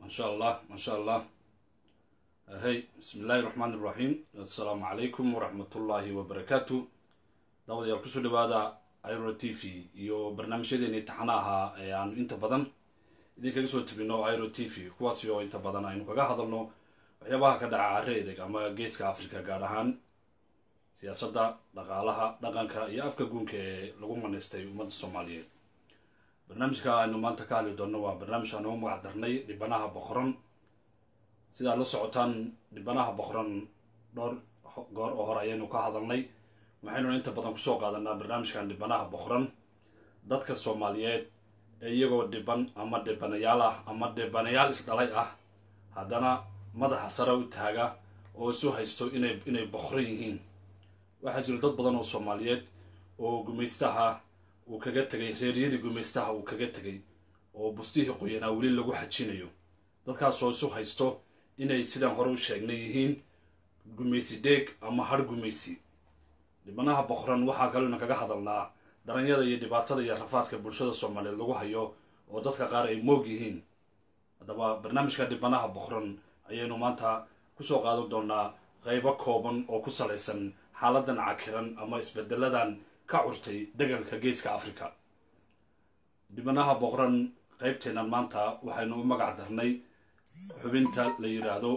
maasha allah maasha allah hey bismi illaahi raxmaan iraxiim assalaamu calaykum waraxmatullaahi wabarakaatu daawadayaal kusoo dhawaada iro t v iyo barnaamijyadeeni taxana ahaa ee aanu inta badan idinkaga soo tebino iro t v kuwaasi oo inta badan aynu kaga hadalno waxyaabaha ka dhaca carre edeg ama geeska africa gaar ahaan siyaasadda dhaqaalaha dhaqanka iyo afka guunka ee lagu manaystay ummadda soomaaliyeed barnaamijka aynu maanta ka hadli doonno waa barnaamij aan ugu magac darnay dhibanaha boqoran sidaad la socotaan dhibanaha boqoran dhowr goor oo hore ayaynu ka hadalnay waxaynu inta badan kusoo qaadanaa barnaamijkan dhibanaha boqoran dadka soomaaliyeed ee iyagoo dhiban ama dhibanayaal ah ama dhibanayaal isdhalay ah haddana madaxa sare u taaga oo isu haysto inay inay boqoran yihiin waxaa jira dad badan oo soomaaliyeed oo gumaystaha uu kaga tegay reeryadii gumaystaha uu kaga tegay oo bustihii qoyanaa weli lagu xajinayo dadkaasoo isu haysto inay sidaan hore u sheegnay yihiin gumaysi deeg ama har gumaysi dhibanaha boqoran waxaa kalena kaga hadalnaa daranyada iyo dhibaatada iyo rafaadka bulshada soomaaliyeed lagu hayo oo dadka qaar ay moog yihiin haddaba barnaamijka dhibanaha boqoran ayaynu maanta kusoo qaadan doonaa qeybo kooban oo ku salaysan xaaladan cakiran ama isbedeladan ka curtay degalka geeska africa dhibanaha boqoran qeybteennan maanta waxaynu u magac darnay xubinta la yidhaahdo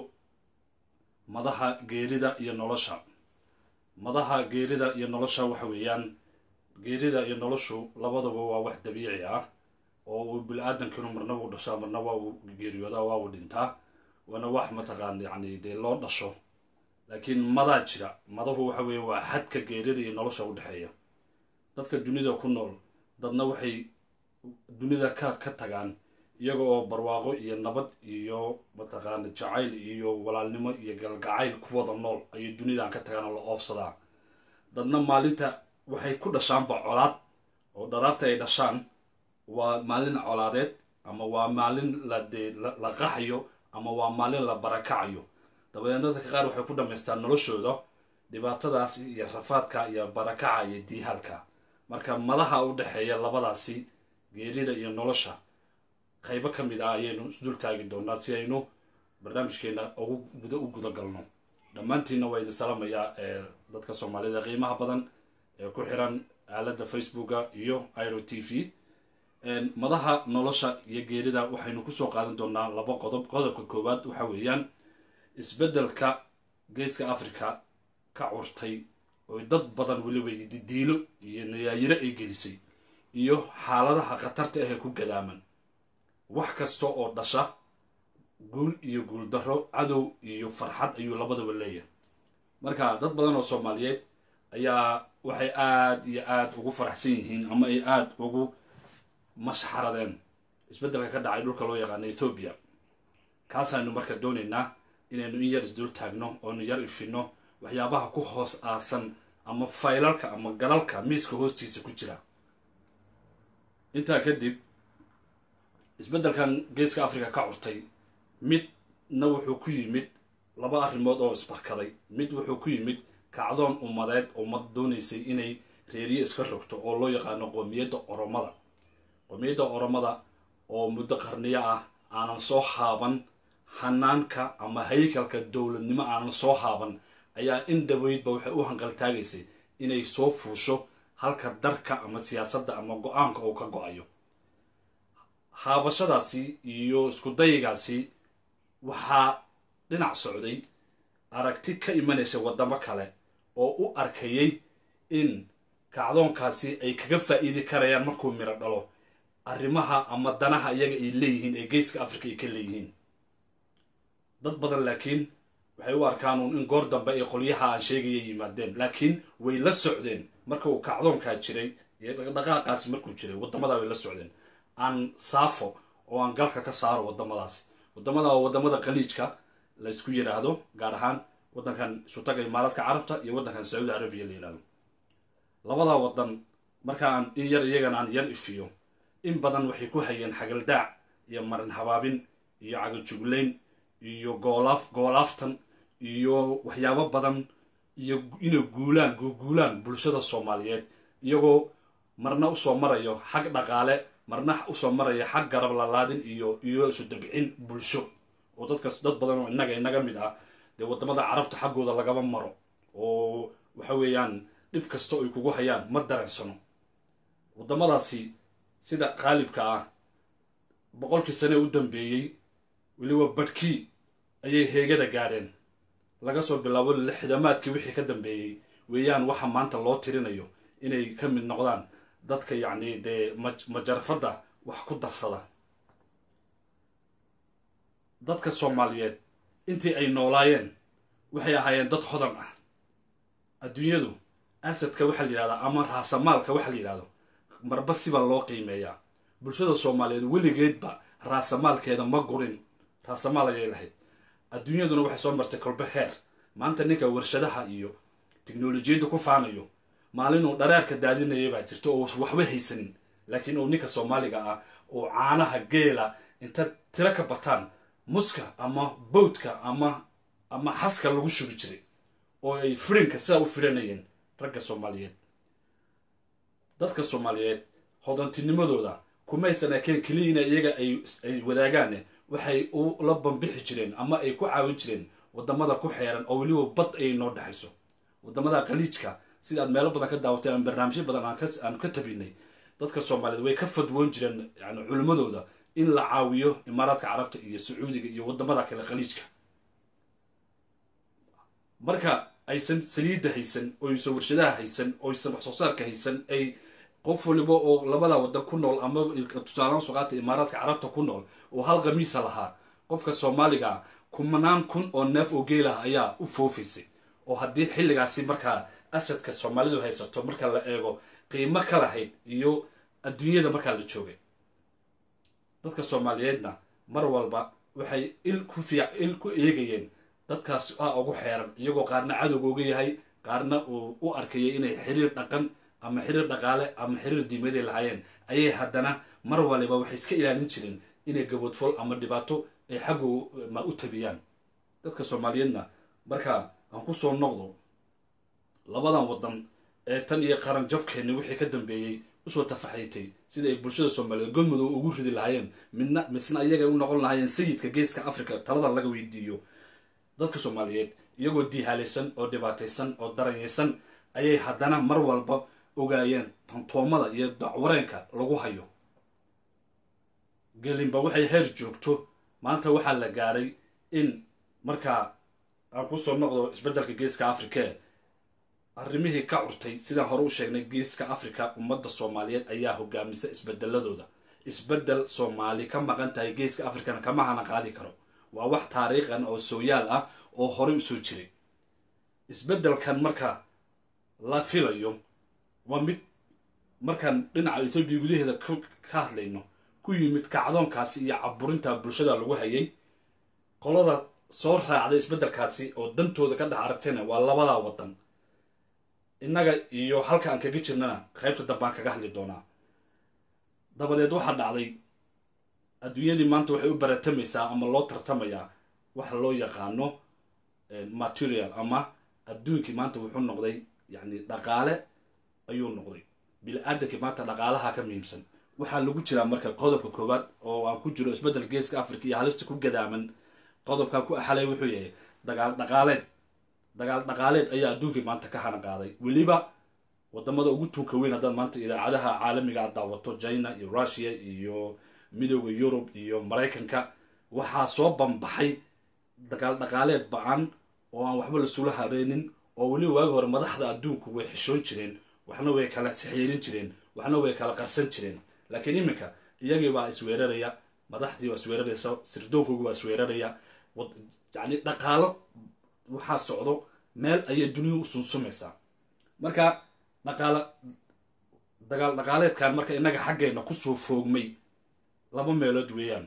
madaha geerida iyo nolosha madaha geerida iyo nolosha waxa weeyaan geerida iyo noloshu labadaba waa wax dabiici ah oo uu bili-aadankinu marna wuu dhashaa marna waa uu geeriyoodaa waa uu dhintaa waana wax mataqaan yacni dee loo dhasho laakiin madaa jira madahu waxa weeye waa xadka geerida iyo nolosha u dhexeeya dadka dunida ku nool dadna waxay dunida ka ka tagaan iyaga oo barwaaqo iyo nabad iyo mataqaana jacayl iyo walaalnimo iyo galgacayl ku wada nool ayay dunidan ka tagaan oo la oofsadaa dadna maalinta waxay ku dhashaanba colaad oo dharaarta ay dhashaan waa maalin colaadeed ama waa maalin la dee la qaxayo ama waa maalin la barakacayo dabadeedna dadka qaar waxay ku dhamaystaan noloshooda dhibaatadaas iyo rafaadka iyo barakaca iyo diihaalka marka madaha u dhexeeya labadaasi geerida iyo nolosha qaybo ka mid ah ayaynu isdul taagi doonaa si aynu barnaamijkeena ugu u guda galno dhammaantiinna waa idin salamayaa ee dadka soomaalida qiimaha badan ee ku xiran aaladda facebooka iyo iro t v madaha nolosha iyo geerida waxaynu kusoo qaadan doonaa laba qodob qodobka koowaad waxa weeyaan isbeddelka geeska africa ka curtay oo dad badan weliba didiilo iyo nayaayiro ay gelisay iyo xaaladaha khatarta ahee ku gadaaman wax kasta oo dhasha guul iyo guuldarro cadow iyo farxad ayuu labadaba leeyahay marka dad badan oo soomaaliyeed ayaa waxay aada iyo aada ugu faraxsan yihiin ama ay aada ugu mashxaradeen isbeddelka ka dhacay dhulka loo yaqaano ethoobiya kaasaanu marka doonaynaa inaynu in yar isdul taagno oonu yar ifino waxyaabaha ku hoos aasan ama faylalka ama galalka miiska hoostiisa ku jira intaa kadib isbeddelkan geeska africa ka curtay midna wuxuu ku yimid laba arrimood oo isbarkaday mid wuxuu ku yimid kacdoon ummadeed ummad doonaysay inay reeriye iska rogto oo loo yaqaano qoomiyadda oromada qoomiyadda oromada oo muddo qarniyo ah aanan soo haaban hanaanka ama haykalka dowladnimo aanan soo haaban ayaa in dhaweydba waxay u hanqaltaagaysay inay soo fuusho halka darka ama siyaasadda ama go-aanka uu ka go-ayo haabashadaasi iyo iskudayigaasi waxaa dhinac socday aragti ka imanaysa waddamo kale oo u arkayay in kacdoonkaasi ay kaga faa'iidi karayaan markuu miro dhalo arrimaha ama danaha iyaga ay leeyihiin ee geeska africa ay ka leeyihiin dad badan laakiin waxay u arkaanuun in goor dambe ay qolyaha aan sheegaya yimaadeen laakiin way la socdeen marka uu kacdoonkaa jiray iyo dhaqaaqaasi markuu jiray waddamadaa way la socdeen aan saafo oo aan galka ka saaro waddamadaasi waddamada waa waddamada khaliijka la ysku yidhaahdo gaar ahaan waddankan isutaga imaaraadka carabta iyo waddankan sacuudi carabiya la yidhahdo labadaa waddan marka aan in yar iyagana aan yar ifiyo in badan waxay ku hayeen xagaldaac iyo marin habaabin iyo cagajuglayn iyo goolaaf goolaaftan iyo waxyaabo badan iyo inay guulaan guuguulaan bulshada soomaaliyeed iyagoo marna usoo marayo xag dhaqaale marna usoo maraya xag garab lalaadin iyo iyo isu dabcin bulsho oo dadkas dad badan oo innaga inaga mid ah dee waddamada carabta xaggooda lagama maro oo waxa weeyaan dhib kasta ay kugu hayaan ma dareensano waddamadaasi sida qaalibka ah boqolkii sane u dambeeyey weliba badhkii ayay heegada gaadheen laga soo bilaabo lixdamaadkii wixii ka dambeeyey weeyaan waxa maanta loo tirinayo inay ka mid noqdaan dadka yacni dee majarafadda wax ku darsada dadka soomaaliyeed intii ay noolaayeen waxay ahaayeen dad hodan ah adduunyadu asadka waxaa la yidhahdaa ama raasamaalka waxaa la yidhahdo marba siba loo qiimeeyaa bulshada soomaaliyeed weligeedba raasamaalkeeda ma gurin raasamaal ayay lahayd adduunyaduna waxay soo martay kolbe heer maanta ninka warshadaha iyo tiknolojiyadda ku faanayo maalinuu dhareerka daadinaya baa jirta oo waxba haysanin laakiin uu ninka soomaaliga ah oo caanaha geela inta tiro ka bataan muska ama bowdka ama ama xaska lagu shubi jiray oo ay firinka sidaa u firanayeen ragga soomaaliyeed dadka soomaaliyeed hodantinimadooda kumaysan ekeen keliyiina iyaga ay wadaagaan waxay ula bambixi jireen ama ay ku caawin jireen wadamada ku xeeran oo weliba bad ayay noo dhexayso wadamada khaliijka sida aad meelo badan ka daawatay ama barnaamijyo badan aan ka tabinay dadka soomaaliyeed way ka fadwoon jireen yani culimmadooda in la caawiyo imaaraadka carabta iyo sacuudiga iyo wadamada kale khaliijka marka aysan saliidda haysan oysan warshadaha haysan oysan wax soo saarka haysan ay qof waliba oo labada waddan ku nool ama tusaalaan suqaata imaaraadka carabta ku nool oo hal khamiisa lahaa qofka soomaaliga kumanaan kun oo neef oo geelah ayaa u foofaysay oo haddii xilligaasi markaa asadka soomaalidu haysato marka la eego qiimo ka lahayd iyo adduunyada markaa la joogay dadka soomaaliyeedna mar walba waxay il ku fiic il ku eegayeen dadkaas a ugu xeeran iyagoo qaarna cadowga uga yahay qaarna uu u arkayay inay xiriir dhaqan ama xiriir dhaqaale ama xiriir diimaday lahaayeen ayay haddana mar waliba waxay iska ilaalin jireen inay gaboodfol ama dhibaato ay xaggu ma u tabiyaan dadka soomaaliyeedna markaa aan ku soo noqdo labadan waddan ee tan iyo qaran jabkeenni wixii ka dambeeyey usoo tafaxaytay sida ay bulshada soomaaliyeed godmudug ugu ridi lahaayeen midna misna iyaga u noqon lahaayeen sayidka geeska africa talada laga weydiiyo dadka soomaaliyeed iyagoo diihaalaysan oo dhibaataysan oo daranyaysan ayay haddana mar walba ogaayeen tantoomada iyo dacwareenka lagu hayo gelinba waxay heer joogto maanta waxaa la gaaray in markaa aan kusoo noqdo isbeddelka geeska africa arrimihii ka curtay sidaan hore u sheegnay geeska africa ummadda soomaaliyeed ayaa hogaamisa isbedeladooda isbeddel soomaali ka maqan tahay geeska africana kama hana qaadi karo waa wax taariikhan oo sooyaal ah oo horey usoo jiray isbeddelkan marka la filayo waa mid markaan dhinaca etoobiya gudaheeda ka hadlayno ku yimid kacdoonkaasi iyo caburinta bulshada lagu hayay qolada soo raacday isbeddelkaasi oo dantooda ka dhex aragtayna waa labadaa waddan innaga iyo halka aan kaga jirnana qaybta dambaan kaga hadli doonaa dabadeed waxaa dhacday adduunyadii maanta waxay u baratamaysaa ama loo tartamayaa waxa loo yaqaano material ama adduunkii maanta wuxuu noqday yacni dhaqaale ayuu noqday bili-aadankii maanta dhaqaalaha ka muhiimsan waxaa lagu jiraa marka qodobka koowaad oo aan ku jiro isbeddel geeska africa iyo halista ku gadaaman qodobkan ku axalay wuxuu yahay dagaal dhaqaaleed dagaal dhaqaaleed ayaa adduunkii maanta ka hana qaaday weliba wadamada ugu tuunka weyn haddaad maanta idaacadaha caalamiga aad daawato china iyo russia iyo midooda yurub iyo maraykanka waxaa soo bambaxay dagaal dhaqaaleed ba-an oo aan waxba lasula hareynin oo weliba waagi hore madaxda adduunku way xishoon jireen waxna way kala sixiirin jireen waxna way kala qarsan jireen laakiin iminka iyagii baa isweeraraya madaxdii baa isweeraraysa sirdoonkoogi baa isweeraraya yacni dhaqaalo waxaa socdo meel ayay dunidu u sunsumaysaa marka dhaqaala dagaal dhaqaaleedkan marka innaga xaggeena kusoo foogmay laba meelood weeyaan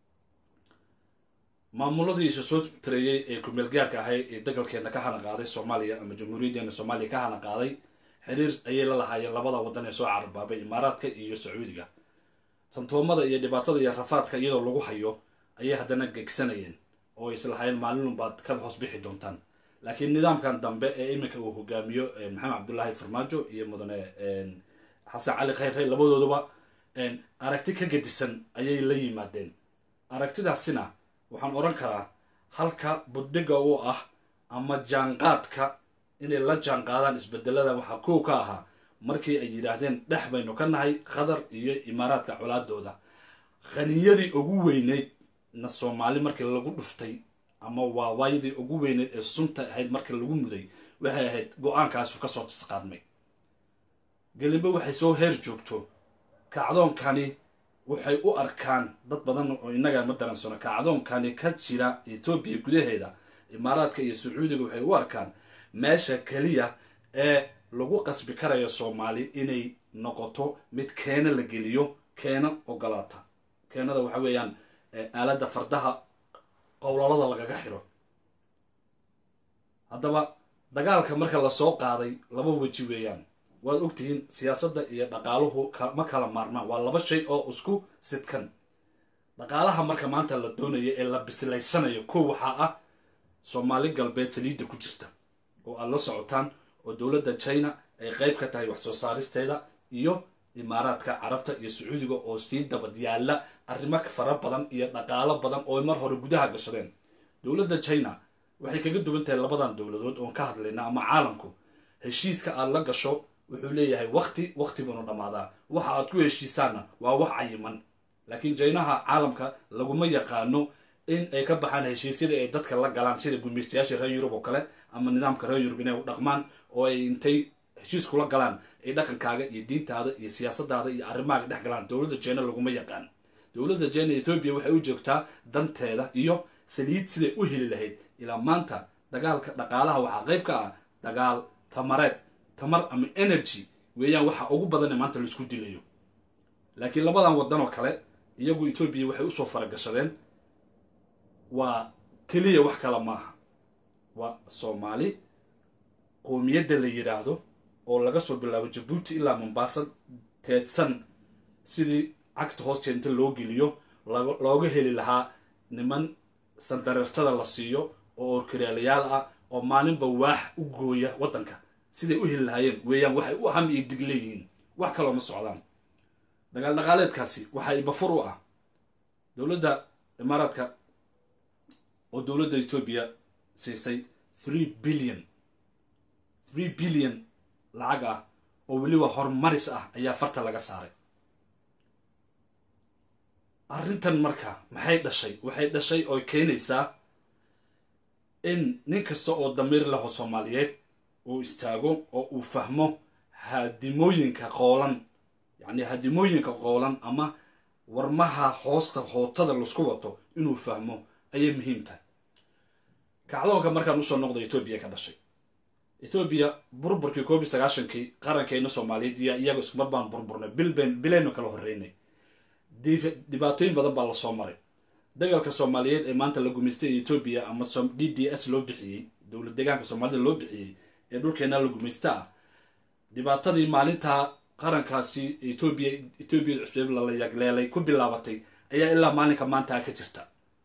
maamuladii isa soo tareeyey ee kumeel gaarka ahay ee dagalkeena ka hana qaaday soomaaliya ama jamhuuriyaddeena soomaaliya ka hana qaaday xiriir ayay la lahaayeen labada waddan ee soo cararbaabay imaaraadka iyo sacuudiga tantoomada iyo dhibaatada iyo rafaadka iyadoo lagu hayo ayay haddana gegsanayeen oo islahaayeen maalinunbaad ka hoos bixi doontaan laakiin nidaamkan dambe ee iminka uu hogaamiyo maxamed cabdullaahi farmaajo iyo mudane xasan cali khayre labadooduba aragti ka gedisan ayay la yimaadeen aragtidaasina waxaan odhan karaa halka buddhiga u ah ama jaanqaadka inay la jaanqaadaan isbedelada waxaa kow ka ahaa markii ay yidhaahdeen dhex baynu ka nahay qatar iyo imaaraadka colaadooda khaniyadii ugu weyneyd na soomaali markii lagu dhuftay ama waawaayadii ugu weyneyd ee sunta ahayd markii lagu muday waxay ahayd go-aankaasu kasoo tisqaadmay gelimbe waxay soo heer joogto kacdoonkani waxay u arkaan dad badan oo innaga ma daransano kacdoonkani ka jira etoobiya gudaheeda imaaraadka iyo sacuudiga waxay u arkaan meesha keliya ee lagu qasbi karayo soomaali inay noqoto mid keena la geliyo keena ogolaata keenada waxa weeyaan aaladda fardaha qowlalada lagaga xiro haddaba dagaalka marka lasoo qaaday laba weji weeyaan waad ogtihiin siyaasadda iyo dhaqaaluhu ma kala maarmaan waa laba shay oo isku sidkan dhaqaalaha marka maanta la doonayo ee la bislaysanayo kow waxaa ah soomaali galbeed saliidda ku jirta oo aad la socotaan oo dowladda china ay qeyb ka tahay wax soo saaristeeda iyo imaaraadka carabta iyo sacuudiga oo sii dabad yaalla arrimo fara badan iyo dhaqaalo badan oo mar hore gudaha gashadeen dowladda china waxay kaga duwan tahay labadan dowladood oon ka hadlayna ama caalamku heshiiska aad la gasho wuxuu leeyahay wakti wakti buuna dhammaadaa waxa aad ku heshiisaanna waa wax cayiman laakiin jaynaha caalamka laguma yaqaano in ay ka baxaan heshiisyada ay dadka la galaan sida gumaystayaasha reer yurub oo kale ama nidaamka reer yurub inay u dhaqmaan oo ay intay heshiis kula galaan ay dhaqankaaga iyo diintaada iyo siyaasadaada iyo arrimahaaga dhex galaan dowladda jina laguma yaqaan dowladda jina ethoobiya waxay u joogtaa danteeda iyo saliid siday u heli lahayd ilaa maanta dagaalka dhaqaalaha waxaa qayb ka ah dagaal tamareed tamar ama energy weeyaan waxa ugu badan ee maanta laisku dilayo laakiin labadan waddan oo kale iyagu etoobiya waxay usoo faragashadeen waa keliya wax kale maaha waa soomaali qoomiyadda la yidhaahdo oo laga soo bilaabo jabuuti ilaa mombasa teedsan sidii cagta hoosteed inta loo geliyo looga heli lahaa niman sandareertada la siiyo oo orkaraalayaal ah oo maalinba waax u gooya waddanka siday u heli lahaayeen weeyaan waxay u ham iyo dig leeyihiin wax kaloo ma socdaan dagaal dhaqaaleedkaasi waxaa ibafur u ah dowladda imaaraadka oo dowladda etoobiya siisay three billion three billion lacag ah oo weliba horumaris ah ayaa farta laga saaray arrintan marka maxay dhashay waxay dhashay oo keenaysaa in nin kasta oo damiir leho soomaaliyeed uu istaago oo uu fahmo hadimooyinka qoolan yacni hadimooyinka qoolan ama warmaha hoosta hootada laisku wato inuu fahmo ayay muhiim tahay kacdoonka markaan usoo noqda etoobiya ka dhashay etoobiya burburkii koob iyo sagaashankii qarankeena soomaaliyeed iyo iyaga iskumar baan burburnay bilben bilaynu kala horreynay dhibaatooyin badan baa lasoo maray dagaalka soomaaliyeed ee maanta la gumaystay etoobiya ama d d s loo bixiyey dowlad deegaanka soomaalida loo bixiyey ee dhulkeena la gumaysta ah dhibaatadii maalintaa qarankaasi etoobiya etoobiyada cusbeeb lala yagleelay ku bilaabatay ayaa ilaa maalinka maanta ka jirta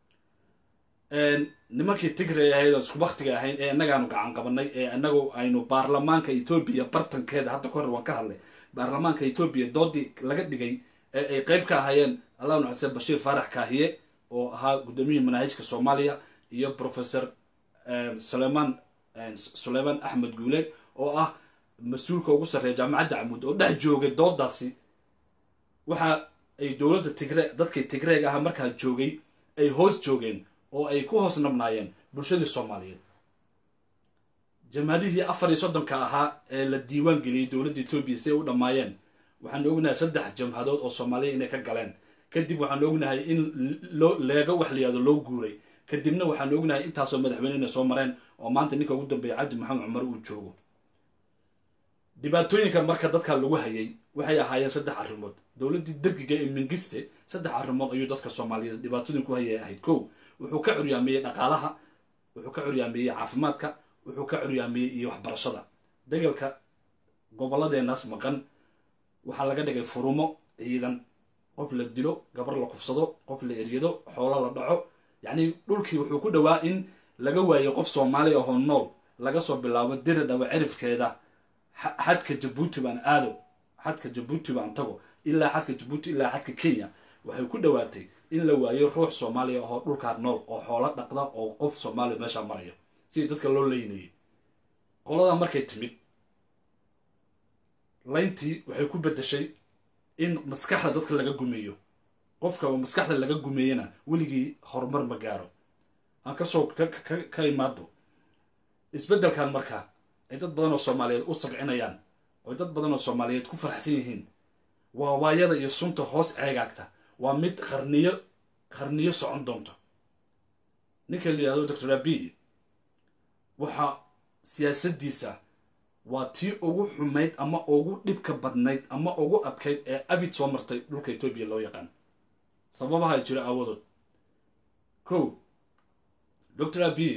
nimankii tigray ahayd oo isku baktiga ahayn ee innagaanu gacan qabanay ee inagu aynu baarlamaanka etoobiya bartankeeda hadda kahor waan ka hadlay baarlamaanka etoobiya doodii laga dhigay ee ay qeyb ka ahaayeen allah nu xuseen bashiir faarax kaahiye oo ahaa guddoomiyihii manaahijka soomaaliya iyo professor sulaymaan suleymaan axmed guuleed oo ah mas-uulka ugu sarreeya jaamacadda camuud oo dhex joogay doodaasi waxa ay dowladda tigre dadkii tigreeg aha markaa joogay ay hoos joogeen oo ay ku hoos nabnaayeen bulshadii soomaaliyeed jamhadihii afar iyo soddonka ahaa ee la diiwaan geliyey dowladda etoobiya si ay u dhammaayeen waxaanu ognahay saddex jamhadood oo soomaaliya inay ka galeen kadib waxaanu ognahay in loo leego wax la yihahdo loo guuray kadibna waxaanu ognahay intaasoo madaxweyne inay soo mareen oo maanta ninka ugu dambeeya cabdi maxamed cumar uu joogo dhibaatooyinka marka dadka lagu hayay waxay ahaayeen saddex arrimood dowladdii dergiga ee mingiste saddex arrimood ayuu dadka soomaaliyeed dhibaatooyin ku hayay ahayd kow wuxuu ka curyaameeyey dhaqaalaha wuxuu ka curyaameeyey caafimaadka wuxuu ka curyaameeyey iyo waxbarashada degalka gobolladeenaas maqan waxaa laga dhigay furumo ciidan qof la dilo gabar la kufsado qof la eryado xoolo la dhaco yacni dhulkii wuxuu ku dhowaa in laga waayo qof soomaali ahoo nool laga soo bilaabo diri dhawa cirifkeeda xadka jabuuti baan aado xadka jabuuti baan tago ilaa xadka jabuuti ilaa xadka kenya waxay ku dhowaatay in la waayo ruux soomaaliya oo dhulkaa nool oo xoolo dhaqda oo qof soomaaliya meeshaa maraya sidii dadka loo leynayay qoladaa markay timid layntii waxay ku beddeshay in maskaxda dadka laga gumeeyo qofka oo maskaxda laga gumeeyana weligii horumar ma gaaro aan kasoo ka imaado isbeddelkan markaa ay dad badan oo soomaaliyeed u sabcinayaan oo dad badan oo soomaaliyeed ku farxsan yihiin waa waayada iyo sunta hoos ceegaagta waa mid qarniyo qarniyo socon doonto ninka la yidhahdo doctor abi waxaa siyaasaddiisa waa tii ugu xumayd ama ugu dhibka badnayd ama ugu adkayd ee abid soo martay dhulka etoobiya loo yaqaan sababaha jiro aawadood kow doctor abi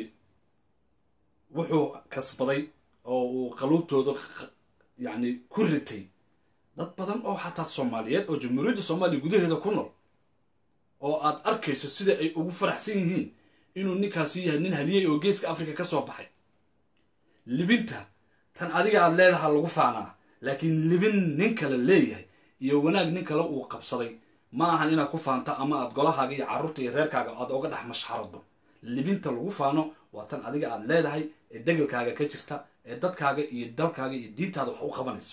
wuxuu kasbaday oo uu qaluubtooda yacni ku ritay dad badan oo xataa soomaaliyeed oo jamhuuriyadda soomaaliya gudaheeda ku nool oo aad arkayso sida ay ugu faraxsan yihiin inuu ninkaasi yahay nin haliyey oo geeska africa ka soo baxay libinta tan adiga aad leedaha lagu faanaa laakiin libin nin kale leeyahay iyo wanaag nin kale uu qabsaday ma ahan inaad ku faanto ama aad golahaaga iyo carruurta iyo reerkaaga aad oga dhex mashxarado libinta lagu faano waa tan adiga aad leedahay ee degalkaaga ka jirta ee dadkaaga iyo dalkaaga iyo diintaada wax u qabanayso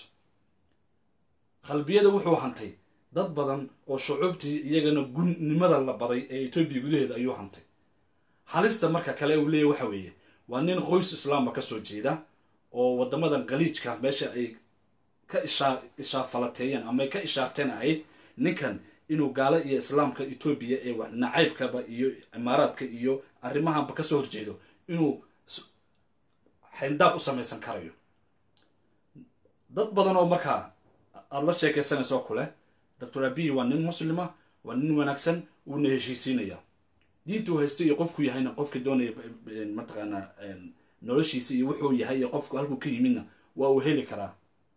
qalbiyada wuxuu hantay dad badan oo shucuubtii iyagana gunnimada la baday ee etoobiya gudaheeda ayuu hantay halista marka kale uu leeyahy waxa weeye waa nin qoys islaama ka soo jeeda oo waddamadan khaliijka meesha ay ka ishaa ishaafalateeyeen ama ay ka ishaarteen ahayd ninkan inuu gaalo iyo islaamka etoobiya ee nacaybkaba iyo imaaraadka iyo arrimahanba ka soo horjeedo inuu xayndaab u samaysan karayo dad badan oo markaa aada la sheekaysanayso kule doctor abiy waa nin muslima waa nin wanaagsan uuna heshiisiinaya diintuu haysta iyo qofku yahayna qofka doonaya mataqaanaa noloshiisa iyo wuxuu yahay iyo qofku halkuu ka yimidna waa uu heli karaa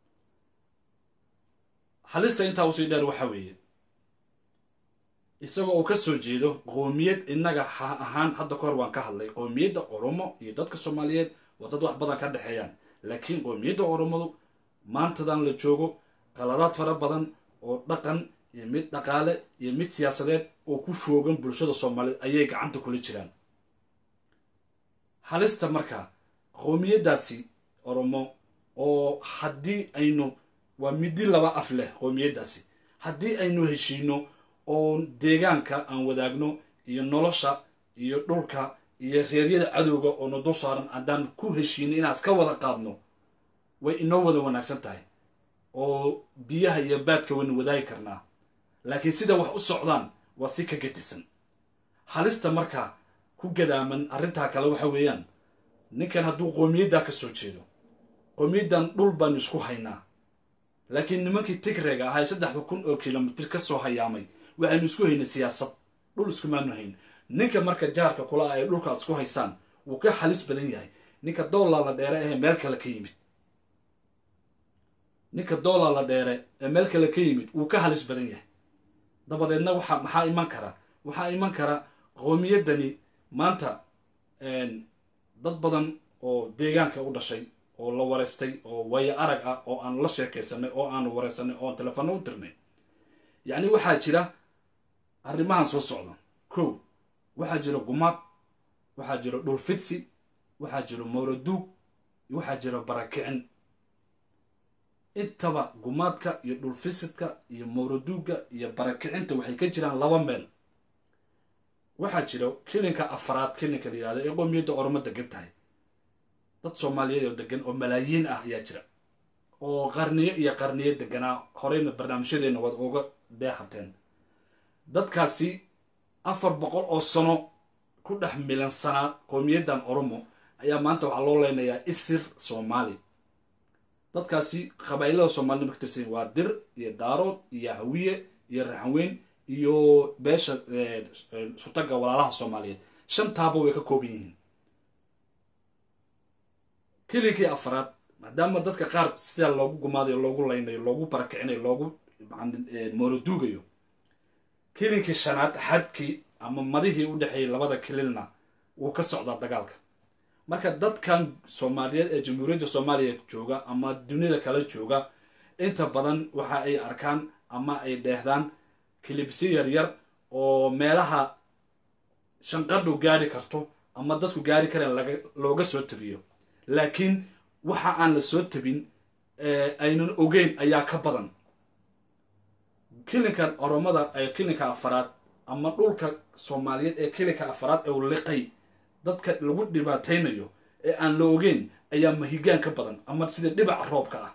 halista intaa usii dheer waxa weeye isagoo uu ka soo jeedo qoomiyad innaga ha ahaan hadda ka hor waan ka hadlay qoomiyadda oromo iyo dadka soomaaliyeed waa dad wax badan ka dhexeeyaan laakiin qoomiyadda oromadu maantadan la joogo qaladaad fara badan oo dhaqan iyo mid dhaqaale iyo mid siyaasadeed oo ku foogan bulshada soomaaliyeed ayay gacanta kula jiraan halista marka qoomiyaddaasi oromo oo haddii aynu waa midi laba af leh qoomiyaddaasi haddii aynu heshiino oo deegaanka aan wadaagno iyo nolosha iyo dhulka iyo reeryada cadowga oo na dul saaran haddaan ku heshiino inaan iska wada qaadno way inoo wada wanaagsan tahay oo biyaha iyo baadka waynu wadaagi karnaa laakiin sida wax u socdaan waa si ka gedisan halista markaa ku gadaaman arrintaa kale waxa weeyaan ninkan hadduu qoomiyaddaa ka soo jeedo qoomiyaddan dhul baanu isku haynaa laakiin nimankii tigreega ahaa saddexda kun oo kilomitir ka soo hayaamay waxaynu isku haynay siyaasad dhul iskumaanu hayn ninka marka jaarka kula ay dhulka isku haysaan wuu ka halis badan yahay ninka doolaa la dheere ahee meel kale ka yimid ninka doolaa la dheere ee meel kale ka yimid wuu ka halis badan yahay dabadeedna waxa maxaa iman kara waxaa iman kara qowmiyaddani maanta dad badan oo deegaanka u dhashay oo la wareystay oo waayo arag ah oo aan la sheekaysanay oo aanu wareysanay oo aan telefono u dirnay yacni waxaa jira arrimahan soo socda kow waxaa jira gumaad waxaa jira dhulfidsi waxaa jira mowraduug waxaa jira barakicin intaba gumaadka iyo dhulfisidka iyo mowraduugga iyo barakicinta waxay ka jiraan laba meel waxaa jira kilinka afraad kilinka la yihahdo ee qoomiyadda ormo degan tahay dad soomaaliyeed oo degan oo malaayiin ah ayaa jira oo qarniyo iyo qarniyo deganaa horeyna barnaamijyadeenna waad uga deexateen dadkaasi afar boqol oo sano ku dhex milansanaa qoomiyaddan oromo ayaa maanta waxaa loo leynayaa isir soomaali dadkaasi qabaa'ilada soomaalida ka tirsan waa dir iyo daarood iyo hawiye iyo raxanweyn iyo beesha sutaga walaalaha soomaaliyeed shantaaba way ka kooban yihiin kilinkii afraad maadaama dadka qaar sidaa loogu gumaadayo loogu laynayo loogu barakicinayo loogu mooroduugayo kilinkii shanaad xadkii ama madihii u dhexeeyay labada kililna wuu ka socdaa dagaalka marka dadkan soomaaliyeed ee jamhuuriyadda soomaaliya jooga ama duniyada kale jooga inta badan waxa ay arkaan ama ay dheehdaan kilibsi yaryar oo meelaha shanqadhu gaari karto ama dadku gaari kareen laga looga soo tabiyo laakiin waxa aan la soo tabin aynan ogeyn ayaa ka badan kilinkan oromada ee kilinka afaraad ama dhulka soomaaliyeed ee kilinka afaraad ee u liqay dadka lagu dhibaataynayo ee aan la ogeyn ayaa mahigaan ka badan ama sida dhibaca roobka ah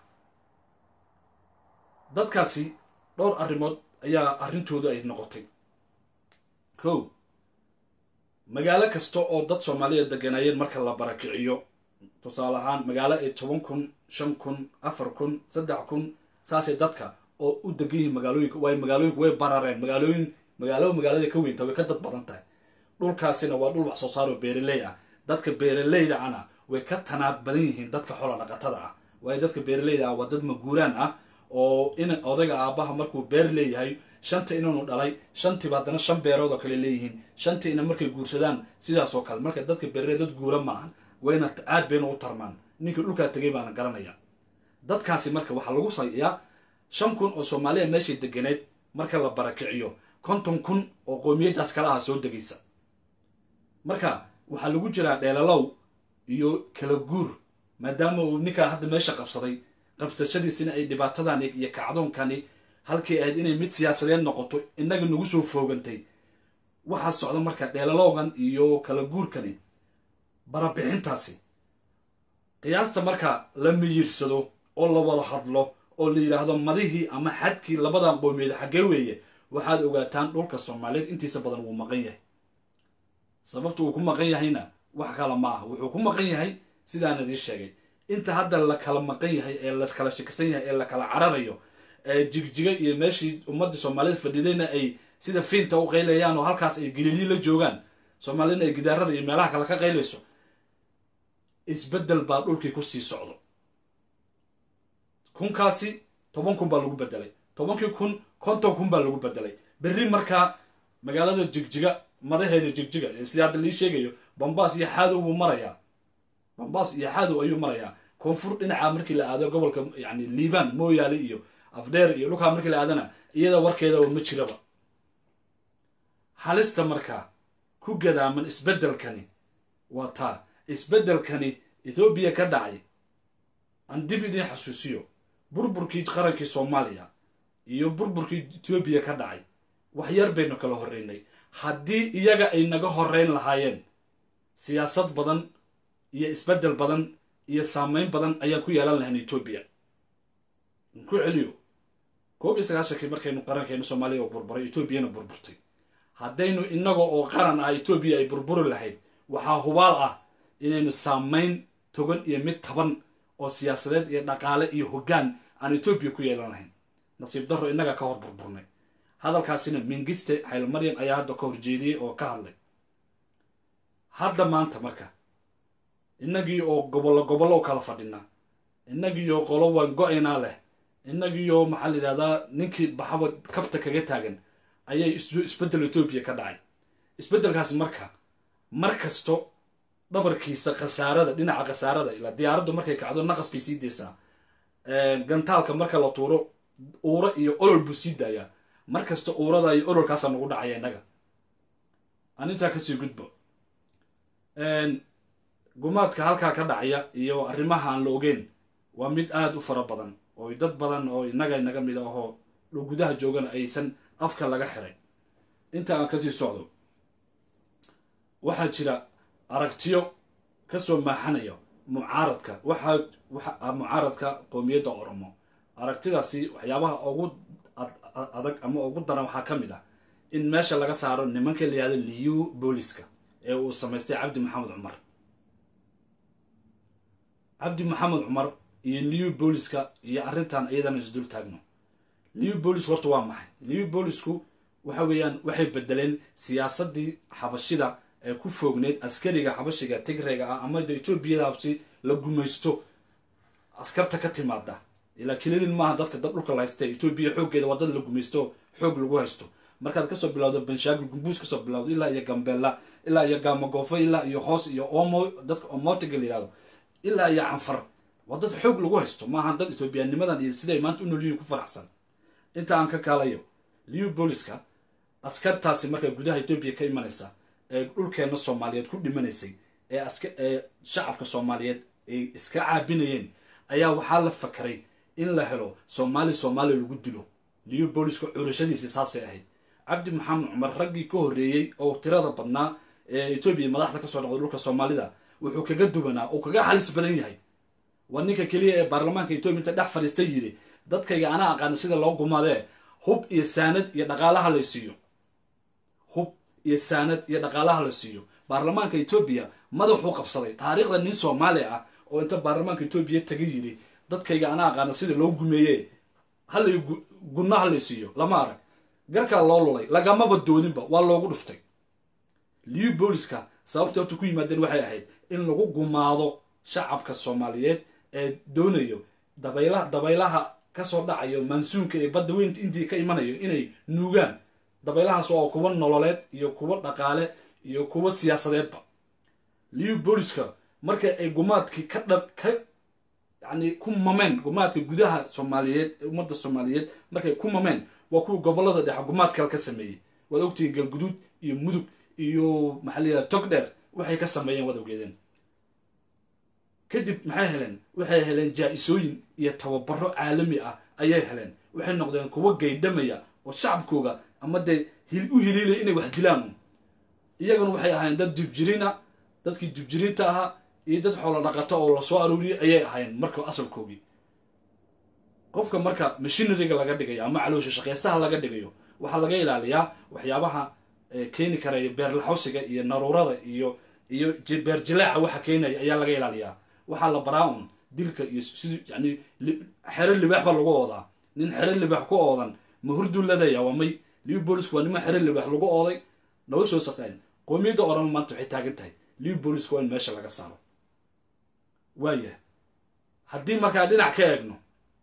dadkaasi dhowr arrimood ayaa arrintoodu ay noqotay ko magaalo kasta oo dad soomaaliyeed deganayeen marka la barakiciyo tusaale ahaan magaalo ay toban kun shan kun afar kun saddex kun saasay dadka oo u degan yihiin magaalooyinka waay magaalooyinku way barareen magaalooyin magaalo magaalada ka weynta way ka dad badan tahay dhulkaasina waa dhul wax soo saaroo beeraley ah dadka beeraleyda ana way ka tanaad badan yihiin dadka xola dhaqatada ah waayo dadka beeraleyda ah waa dad maguuraan ah oo in odayga aabbaha markuu beer leeyahay shanta inanu dhalay shantiiba haddana shan beerood oo kale leeyihiin shantii ina markay guursadaan sidaasoo kale marka dadka beeraley dad guura ma ahan wayna aad bayna u tarmaan ninkii dhulkaa tegay baana garanaya dadkaasi marka waxaa lagu sayaa shan kun oo soomaaliya meeshay deganeed marka la barakiciyo konton kun oo qoomiyadaas kala aha soo degaysa marka waxaa lagu jiraa dheelalow iyo kala guur maadaama uu ninkaa hadda meesha qabsaday qabsashadiisina ay dhibaatadan iyo kacdoonkani halkii ahayd inay mid siyaasadeed noqoto innaga nagu soo foogantay waxaa socda marka dheelalowgan iyo kala guurkani barabixintaasi qiyaasta marka la miyirsado oo la wada hadlo oo la yidhaahdo madihii ama xadkii labadan qoomiyeed xaggee weeye waxaad ogaataan dhulka soomaaliyeed intiisa badan wuu maqan yahay sababta uu ku maqan yahayna wax kale ma aha wuxuu ku maqan yahay sidaan idiin sheegay inta hadda la kala maqan yahay ee la kala shakisan yahay ee la kala cararayo ee jigjiga iyo meeshii ummadda soomaalida fadhidayna ay sida fiinta u qaylayaan oo halkaas ay galiilii la joogaan soomaalina ay gidaarada iyo meelaha kale ka qaylayso isbeddel baa dhulkii kusii socdo kunkaasi toban kun baa lagu bedelay tobankii kun konton kun baa lagu bedelay berri markaa magaalada jigjiga madaheeda jigjiga sida hadda lii sheegayo bambaas iyo xaadow buu marayaa bambaas iyo xaadow ayuu marayaa koonfur dhinaca markii la aado gobolka yani liibaan mooyaale iyo afdheer iyo dhulkaa markii la aadana iyada warkeedaba ma jiraba halista markaa ku gadaaman isbeddelkani waa taa isbeddelkani ethoobiya ka dhacay aan dib idiin xasuusiyo burburkii qarankii soomaaliya iyo burburkii etoobiya ka dhacay wax yar baynu kala horreynay haddii iyaga ay naga horreyn lahaayeen siyaasad badan iyo isbeddel badan iyo saameyn badan ayaan ku yeelan lahayn etoobiya ku celiyo koob iyo sagaashankii markaynu qarankeenu soomaaliya oo burburay etoobiyana burburtay haddaynu inaga oo qaran ah etoobiya ay burburi lahayd waxaa hubaal ah inaynu saameyn togan iyo mid taban oo siyaasadeed iyo dhaqaale iyo hoggaan aan etoobiya ku yeelan lahayn nasiib darro innaga ka hor burburnay hadalkaasina mingiste xaylmaryan ayaa hadda ka horjeediyey oo ka hadlay hadda maanta marka innagii oo gobollo gobollo u kala fadhina innagiioo qolo waan go-aynaa leh innagiioo maxaa la yidhahdaa ninkii baxaba kabta kaga taagan ayay isbeddel etoobiya ka dhacay isbeddelkaas marka mar kasto dhabarkiisa khasaarada dhinaca khasaarada ilaa diyaaraddu markay kacdo naqas bay sii deysaa gantaalka marka la tuuro uura iyo olol buu sii daayaa mar kasta uurada iyo ololkaasaa nagu dhacaya innaga anintaa kasii gudbo gumaadka halkaa ka dhacaya iyo arrimaha aan la ogeyn waa mid aada u fara badan oo dad badan oo innaga inaga mid ahoo gudaha joogana aysan afka laga xiray inta aan kasii socdo waxaa jira aragtiyo kasoo maaxanaya mucaaradka waxaa mucaaradka qowmiyadda oromo aragtidaasi waxyaabaha ugu adag ama ugu daran waxaa ka mid ah in meesha laga saaro nimanka la yihahdo liyu booliska ee uu samaystay cabdi maxamed cumar cabdi maxamed cumar iyo liyu booliska iyo arrintan iyadana isdul taagno liyu boolis horta waa maxay liyu boolisku waxa weeyaan waxay bedeleen siyaasadii xabashida ee ku foogneyd askariga xabashiga tigrayga ah ama etoobiyadaasi la gumaysto askarta ka timaada ilaa kililin maaha dadka dad dhulka la haysta etoobiya xooggeeda waa dad la gumaysto xoog lagu haysto markaad kasoo bilowdo banshaagil gumbuus kasoo bilowdo ilaa iyo gambeella ilaa iyo gaamagoofo ilaa iyo hoos iyo omo dadka omotiga la yihahdo ilaa iyo canfar waa dad xoog lagu haysto maaha dad etoobiyaanimadan iyo siday maanta u nolyihiin ku faraxsan inta aan ka kaalayo liu booliska askartaasi markaa gudaha etoobiya ka imanaysa ee dhulkeenna soomaaliyeed ku dhimanaysay ee aska ee shacabka soomaaliyeed ay iska caabinayeen ayaa waxaa la fakaray in la helo soomaali soomaaliya lagu dilo liyo booliska curashadiisi saasay ahayd cabdi maxamed cumar raggii ka horreeyey oo tirada badnaa ee etoobiya madaxda kasoo noqday dhulka soomaalida wuxuu kaga duwanaa oo kaga halis badan yahay waa ninka keliya ee baarlamaanka etoobiya inta dhex fadhiistay yidhi dadkayga anaa aqaana sida loo gumaadee hub iyo saanad iyo dhaqaalaha la siiyo hub iyo saanad iyo dhaqaalaha la siiyo baarlamaanka etoobiya madaxuu qabsaday taariikhda nin soomaali ah oo inta baarlamaanka etoobiya taga yidhi dadkayga anaa aqaana sida loo gumeeye halay gunna halay siiyo lama arag garkaa loo lulay lagamaba doodinba waa loogu dhuftay liu booliska sababta horta ku yimaadeen waxay ahayd in lagu gumaado shacabka soomaaliyeed ee doonayo dabaylaha dabaylaha kasoo dhacayo mansuunka ee badda weynta intii ka imanayo inay nuugaan dabaylahaas oo kuwa nololeed iyo kuwa dhaqaale iyo kuwa siyaasadeedba liu booliska marka ay gumaadkii ka dha ka yani ku mameen gumaadka gudaha soomaaliyeed ummadda soomaaliyeed markay ku mameen waa kuwa gobolada dhexe gumaad kale ka sameeyey waad ogtihiin galguduud iyo mudug iyo maxaa la yidhaha tog dheer waxay ka sameeyeen waad ogeedeen kadib maxay heleen waxay heleen jaa-isooyin iyo tababaro caalami ah ayay heleen waxay noqdeen kuwo gaydhamaya oo shacabkooga ama dee u hiliilaya inay wax dilaan iyaguna waxay ahaayeen dad dibjirina dadkii dibjirinta ahaa iyo dad xoolo dhaqato oo lasoo aruuriyay ayay ahaayeen marka asalkoogii qofka marka mashinariga laga dhigayo ama caloosha shaqaystaha laga dhigayo waxaa laga ilaaliyaa waxyaabaha keeni karaya beerlaxawsiga iyo naruurada iyo iyo beer jileeca waxa keenaya ayaa laga ilaaliyaa waxaa la baraa un dilka iyo sidii yani xero libaax baa lagu oodaa nin xero libaax ku oodan ma hurduu ladaya waa may liu boolisku waa niman xero libaax lagu ooday noloshoosaas qoomiyadda oran maanta waxay taagan tahay liu boolisku waa in meesha laga saaro waaya haddii markaa dhinac ka eegno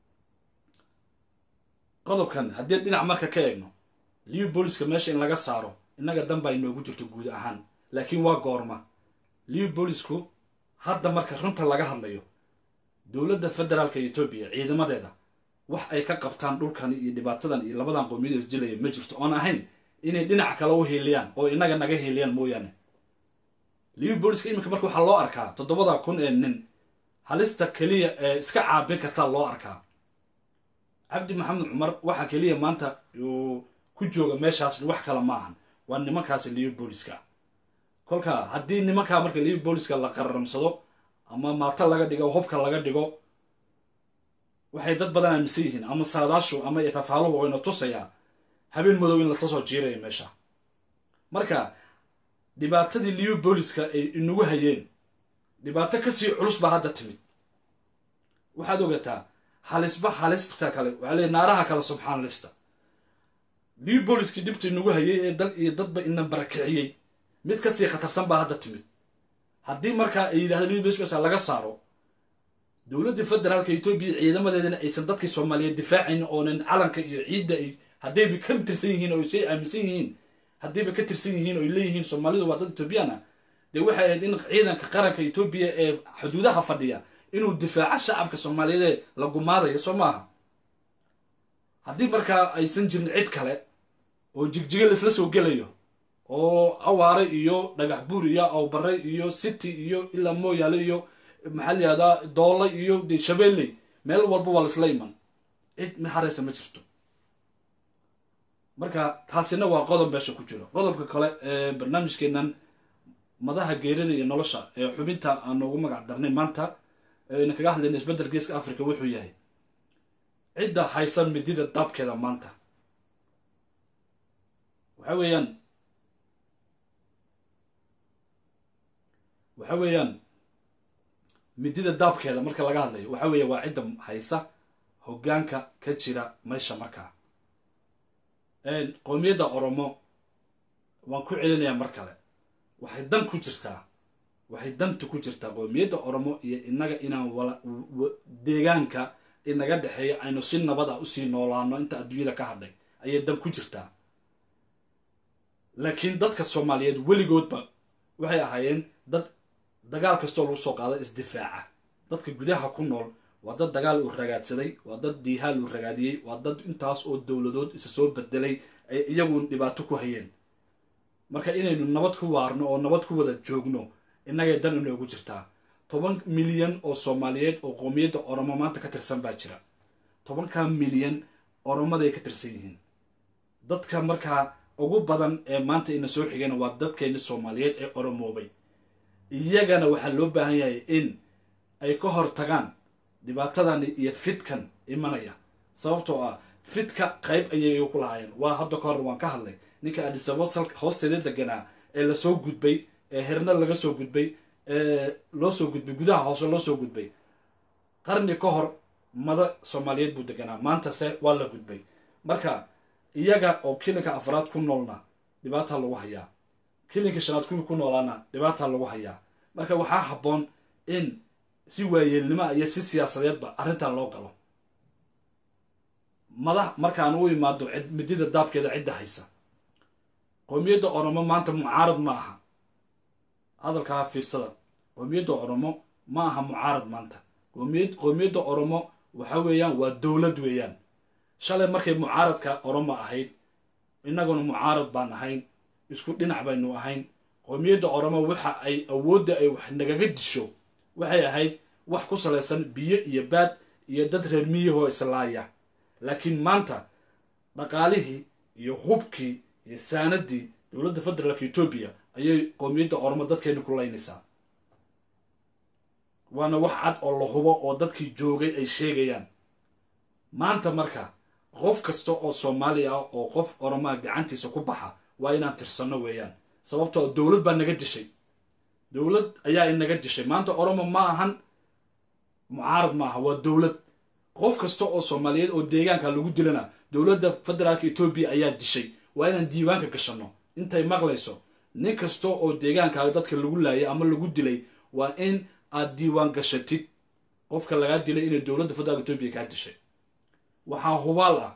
qodobkan haddii dhinac marka ka eegno liu booliska meesha in laga saaro innaga dan baa inoogu jirto guud ahaan laakiin waa goorma liu boolisku hadda marka runta laga hadlayo dowladda federaalka etoobiya ciidamadeeda wax ay ka qabtaan dhulkan iyo dhibaatadan iyo labadan qoomiyada isdilaya ma jirto oon ahayn inay dhinac kale u hiiliyaan oo inaga naga hiiliyaan mooyaane liu booliska iminka marka waxaa loo arkaa toddobada kun ee nin halista keliya ee iska caabin kartaa loo arkaa cabdi maxamed cumar waxaa keliya maanta uu ku jooga meeshaas wax kale ma ahan waa nimankaasi liu booliska kolka haddii nimankaa marka liu booliska la qararamsado ama maato laga dhigo hubka laga dhigo waxay dad badan aaminsan yihiin ama saadaashu ama ifafaaluhu wayna tusayaa habeen madow in lasla soo jiiraya meesha marka dhibaatadii liu booliska ay inagu hayeen dhibaato kasii culus baa hadda timid waxaad ogataa halisba halista kale waxaa leey naaraha kale subxaan lista liu booliskii dhibta inagu hayay ee dal iyo dadba ina barakiciyey mid kasii khatarsan baa hadda timid haddii markaa ay yidhahdo liu booliska laga saaro dowladda federaalka etoobiya ciidamadeedana aysan dadkii soomaaliyeed difaacayn oonan calanka iyo ciidda ay haddayba ka tirsan yihiin oo say aaminsan yihiin haddayba ka tirsan yihiin oo ay leeyihiin soomaalidu waa dad etoobiyaan ah dee waxay ahayd in ciidanka qaranka etoobiya ee xuduudaha fadhiya inuu difaaco shacabka soomaaliyeed ee la gumaadayo soo maaha haddii markaa aysan jirin cid kale oo jigjiga laisla soo gelayo oo awaare iyo dhagax buur iyo awbare iyo city iyo ilaa mooyaale iyo maxaa layihahdaa doole iyo de shabeelley meel walba waa laisla iman cid maxaraysa ma jirto marka taasina waa qodob meesha ku jiro qodobka kale ee barnaamijkeenan madaha geerida iyo nolosha ee xubinta aan noogu magac darnay maanta ayna kaga hadlayna isbeddel geeska africa wuxuu yahay cidda haysan midida daabkeeda maanta waxa weeyaan waxa weeyaan midida daabkeeda marka laga hadlayo waxa weeya waa cidda haysa hoggaanka ka jira meesha markaa qowmiyadda oromo waan ku celinayaa mar kale waxay dan ku jirtaa waxay danta ku jirtaa qowmiyadda oromo iyo innaga inaan wala deegaanka inaga dhexeeya aynu si nabad ah usii noolaano inta adduunyada ka hadhay ayay dan ku jirtaa laakiin dadka soomaaliyeed weligoodba waxay ahaayeen dad dagaal kastoo lagu soo qaado isdifaaca dadka gudaha ku nool waa dad dagaal uu ragaadsaday waa dad diihaal uu ragaadiyey waa dad intaas oo dowladood isa soo bedelay ay iyagu dhibaato ku hayeen marka inaynu nabad ku waarno oo nabad ku wada joogno innagay dan inoogu jirtaa toban milyan oo soomaaliyeed oo qoomiyadda oromo maanta ka tirsan baa jira tobankaa milyan oromaday ka tirsan yihiin dadka markaa ugu badan ee maanta ina soo xigeen waa dadkeeni soomaaliyeed ee oromoobay iyagana waxaa loo baahan yahay in ay ka hor tagaan dhibaatadan iyo fidkan imanaya sababtoo ah fidka qayb ayay ku lahaayeen waa hadda ka hor waan ka hadlay ninka adisabo hoosteeda deganaa ee lasoo gudbay ee herna laga soo gudbay ee loo soo gudbay gudaha hoose loo soo gudbay qarni ka hor mada soomaaliyeed buu deganaa maantase waa la gudbay marka iyaga oo kilinka afraad ku noolna dhibaataa lagu hayaa kilinka shanaad kuwii ku noolaana dhibaataa lagu hayaa marka waxaa habboon in si waayeelnimoa iyo si siyaasadeedba arrintan loo galo madax markaan u imaado midida daabkeeda cidda haysa qoomiyadda oromo maanta mucaarad ma aha hadalkaa fiirsada qoomiyadda oromo ma aha mucaarad maanta qoomiyadda oromo waxa weeyaan waa dowlad weeyaan shalay markay mucaaradka oromo ahayd innaguna mucaarad baan ahayn isku dhinac baynu ahayn qoomiyadda oromo waxa ay awoodda ay wax nagaga disho waxay ahayd wax ku salaysan biyo iyo baad iyo dad reer miyahoo islaaya laakiin maanta dhaqaalihii iyo hubkii iyo saanadii dowladda federaalka etoobiya ayay qoomiyadda oromo dadkeeni ku laynaysaa waana wax cad oo la hubo oo dadkii joogay ay sheegayaan maanta marka qof kasta oo soomaali ah oo qof oromaa gacantiisa ku baxa waa inaan tirsanno weeyaan sababtoo dowlad baa naga dishay dowlad ayaa inaga dishay maanta oromo ma ahan mucaarad ma aha waa dowlad qof kasta oo soomaaliyeed oo deegaanka lagu dilana dowladda federaalka etoobiya ayaa dishay waa inaan diiwaanka gashanno intay maqlayso nin kasta oo deegaanka dadka lagu laayay ama lagu dilay waa in aad diiwaan gashatid qofka lagaa dilay inay dowladda federaalka etoobiya kaa dishay waxaa hubaal ah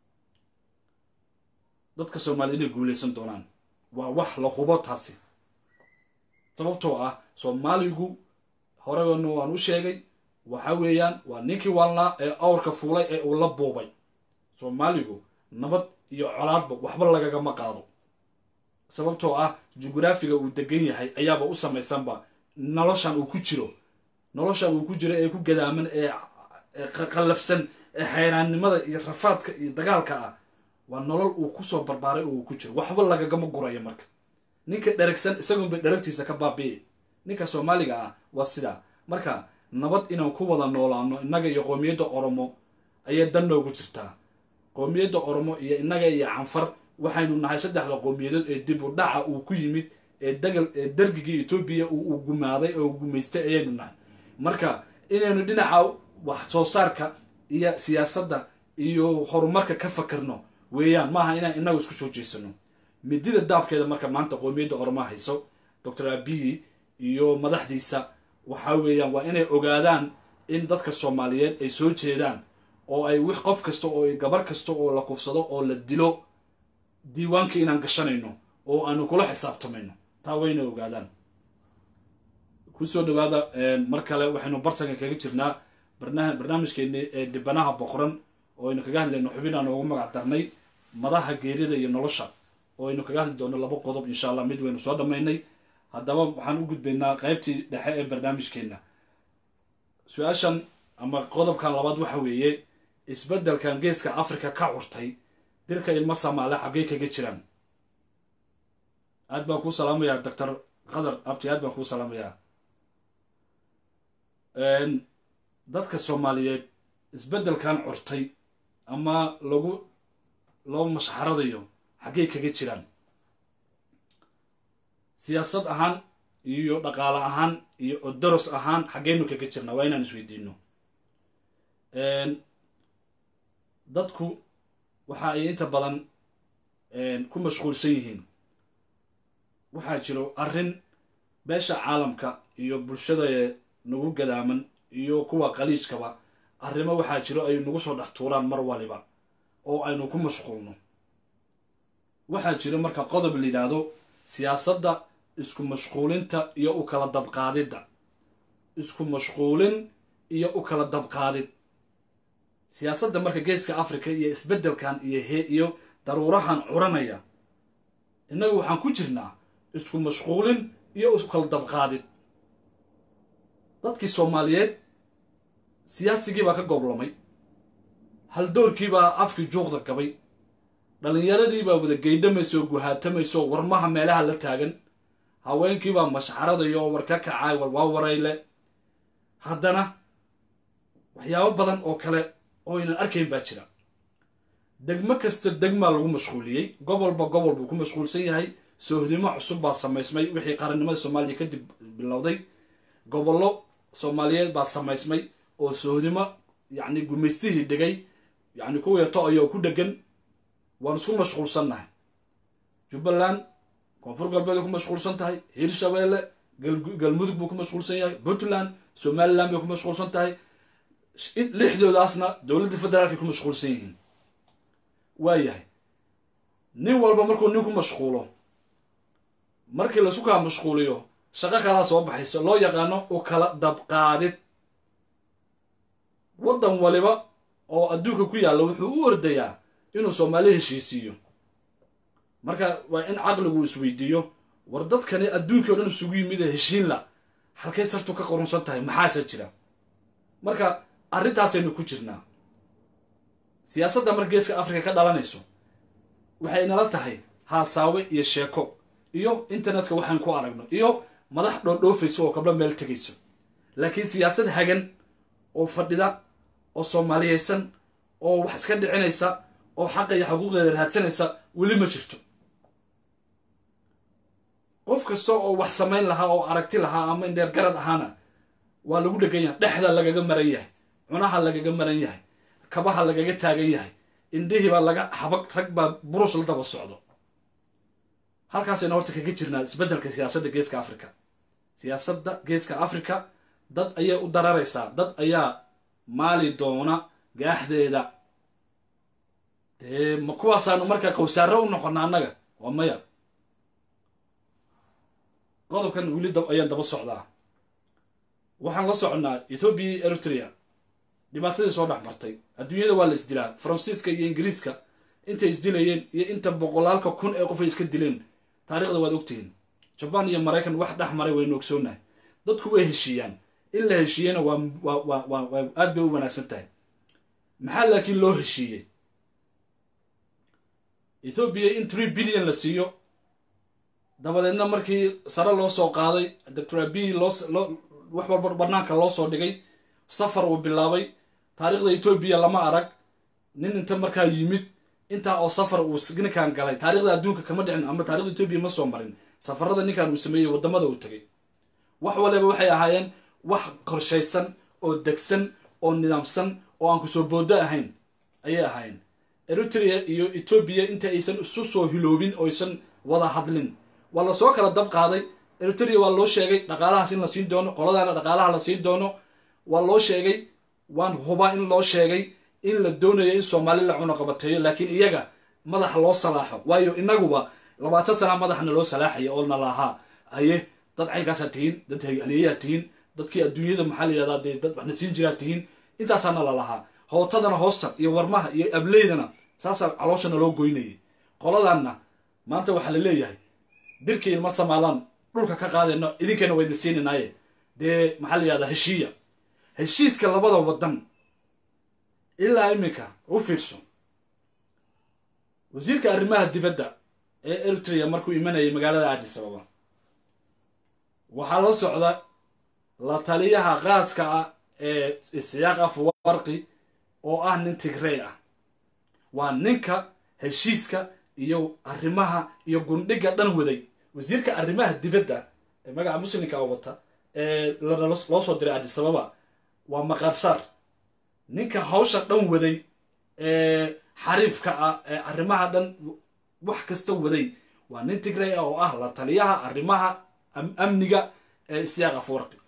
dadka soomaaliyed inay guuleysan doonaan waa wax la hubo taasi sababtoo ah soomaaligu horegana waan u sheegay waxa weeyaan waa ninkii waalnaa ee awrka fuulay ee uu la buubay soomaaligu nabad iyo colaadba waxba lagagama qaado sababtoo ah jugraafiga uu degan yahay ayaaba u samaysanba noloshan uu ku jiro noloshan uu ku jiro ee ku gadaaman ee qallafsan ee xayraannimada iyo rafaadka iyo dagaalka ah waa nolol uu kusoo barbaaray oo uu ku jiro waxba lagagama gurayo marka ninka dheragsan isagunbay dheragtiisa ka baabi'i ninka soomaaliga ah waa sidaa marka nabad inaan ku wada noolaano innaga iyo qoomiyadda oromo ayay dan noogu jirtaa qoomiyadda oromo iyo innaga iyo canfar waxaynu nahay saddexda qowmiyadood ee dib u dhaca uu ku yimid ee dagal ee dargigii etoobiya uu gumaaday oo gumaystay ayaynu nahay marka inaynu dhinaca wax soo saarka iyo siyaasadda iyo horumarka ka fakirno weeyaan maaha inaan innagu isku soo jeesano midida daabkeeda marka maanta qoomiyadda oromo hayso doctor abiyi iyo madaxdiisa waxa weeyaan waa inay ogaadaan in dadka soomaaliyeed ay soo jeedaan oo ay wix qof kasta oo gabar kasta oo la kufsado oo la dilo diiwaanka inaan gashanayno oo aanu kula xisaabtamayno taa waa inay ogaadaan kusoo dhawaada mar kale waxaynu bartanka kaga jirnaa barnaamijkeeni ee dhibanaha boqoran oo aynu kaga hadlayno xubin aan ugu magac darnay madaha geerida iyo nolosha oo aynu kaga hadli doono laba qodob insha allah mid waynu soo dhammaynay haddaba waxaan u gudbaynaa qaybtii dhexe ee barnaamijkeenna su-aashan ama qodobkan labaad waxa weeye isbeddelkan geeska africa ka curtay dirka ilmo samaale xaggey kaga jiraan aad baan kuu salaamayaa doctor qadar abti aad baan kuu salaamayaa dadka soomaaliyeed isbeddelkan curtay ama lagu loo mashxaradayo xaggey kaga jiraan siyaasad ahaan iyo dhaqaale ahaan iyo odoros ahaan xaggeynu kaga jirnaa waa inaan isweydiino dadku waxa ay inta badan ku mashquulsan yihiin waxaa jiro arrin beesha caalamka iyo bulshada nagu gadaaman iyo kuwa qaliijkaba arrimo waxaa jiro ay nagu soo dhex tuuraan mar waliba oo aynu ku mashquulno waxaa jiro marka qodob la yidhaahdo siyaasadda isku mashquulinta iyo u kala dabqaadidda isku mashquulin iyo u kala dabqaadid siyaasadda marka geeska africa iyo isbeddelkan iyo he iyo daruurahan curanaya innagu waxaan ku jirnaa isku mashquulin iyo iskala dabqaadid dadkii soomaaliyeed siyaasigii baa ka gooblamay haldoorkii baa afkii juuqda gabay dhallinyaradii baa wada geydhamaysa oo guhaatamaysa oo warmaha meelaha la taagan haweenkii baa mashxaradaya oo war ka kacaay war waa warayle haddana waxyaabo badan oo kale oo aynan arkayn baa jira degmo kasta degmaa lagu mashquuliyey gobolba gobol buu ku mashquulsan yahay soohdimo cusub baa samaysmay wixii qarannimada soomaaliya kadib bilowday gobollo soomaaliyeed baa samaysmay oo soohdimo yacni gumaystihii dhigay yacni kuweeto ayoo ku dhegan waan isku mashquulsannahay jubbaland koonfur galbeed bay ku mashquulsan tahay hiirshabeelle galmudug buu ku mashquulsan yahay puntland somaliland bay ku mashquulsan tahay lixdoodaasna dowladda federaalkay ku mashquulsan yihiin waayahay nin walba markuu nin ku mashquulo markii laisku kala mashquuliyo shaqo kalaa soo baxayso loo yaqaano u kala dabqaadid waddan waliba oo adduunka ku yaalla wuxuu u ordayaa inuu soomaali heshiisiiyo marka waa in caqligu isweydiiyo war dadkani adduunkii o dhan isugu yimid ee heshiinla halkay sartu ka qorunsan tahay maxaase jira marka arrintaasaynu ku jirnaa siyaasadda marka geeska afrika ka dhalanayso waxay nala tahay haasaawe iyo sheeko iyo internetka waxaan ku aragno iyo madax dhoodhoofayso oo kabla meel tegayso laakiin siyaasad hagan oo fadhida oo soomaaliyeysan oo wax iska dhicinaysa oo xaqa iyo xuquuqdeeda raadsanaysa weli ma jirto qof kasta oo wax samayn lahaa oo aragti lahaa ama indheer garad ahaana waa lagu dhegan yahay dhexda lagaga maran yahay cunaha lagaga maran yahay kabaha lagaga taagan yahay indhihii baa laga habag rag baa burus la daba socdo halkaasayna horta kaga jirnaa isbeddelka siyaasadda geeska africa siyaasadda geeska africa dad ayay u dararaysaa dad ayaa maali doona gaaxdeeda dee ma kuwaasaanu markaa qowsaaro u noqona annaga waa maya qodobkan weli ayaan daba socdaa waxaan la soconnaa ethoobiya iyo eritrea dhibaatadii soo dhex martay adduunyada waa la isdilaa faransiiska iyo ingiriiska intay isdilayeen iyo inta boqolaalka kun ee qof ay iska dileen taarikhda waad ogtihiin jabaan iyo maraykan wax dhex maray waynu ogsoonahay dadku way heshiiyaan in la heshiiyena waa waa waa waa aad bay u wanaagsan tahay maxaa laakiin loo heshiiyey ethoobiya in tree billion la siiyo dabadeedna markii sare loo soo qaaday doctor abiy loo wax walba banaanka loo soo dhigay safar uu bilaabay taariikhda etoobiya lama arag nin inta markaa yimid intaa oo safar uu ninkan galay taarikhda adduunka kama dhicin ama taarikhda etoobiya ma soo marin safarada ninkan uu sameeyey waddamada uu tegay wax waliba waxay ahaayeen wax qorshaysan oo degsan oo nidaamsan oo aan kusoo boodo ahayn ayay ahaayeen eritrea iyo etoobiya inta aysan isu soo hiloobin oo aysan wada hadlin waa lasoo kala dab qaaday eritrea waa loo sheegay dhaqaalahaas in la siin doono qoladaana dhaqaalaha la siin doono waa loo sheegay waan hubaa in loo sheegay in la doonayo in soomaali la cunuqabateeyo laakiin iyaga madaxa loo salaaxo waayo inaguba labaatan sana madaxna loo salaaxaya oo na lahaa aye dad caynkaasaa tihiin dad aliyayaa tihiin dadkii adduunyada maxaa la yidhahdaa dee dad waxna siin jiraa tihiin intaasaana la lahaa hootadana hoosta iyo warmaha iyo ableydana saasaa calooshana loo goynayay qoladanna maanta waxaa la leeyahay dirkii ilma samaalaan dhulka ka qaadayno idinkana wayda siinanaaye dee maxaa la yidhahdaa heshiiya heshiiska labada waddan ilaa iminka u fiirso wasiirka arrimaha dibadda ee eritrea markuu imanayay magaalada addis ababa waxaa la socda la taliyaha qaaska ah ee isyaaq afwarqi oo ah nin tigrey ah waa ninka heshiiska iyo arrimaha iyo gundhiga dhan waday wasiirka arrimaha dibadda ee magaca muslimka wata ee loo soo diray addis ababa waa maqarsaar ninka hawsha dhan waday ee xariifka ah ee arrimaha dhan wax kasta waday waa nin tigrey ah oo ah la taliyaha arrimaha amniga ee isyaaq afwarqi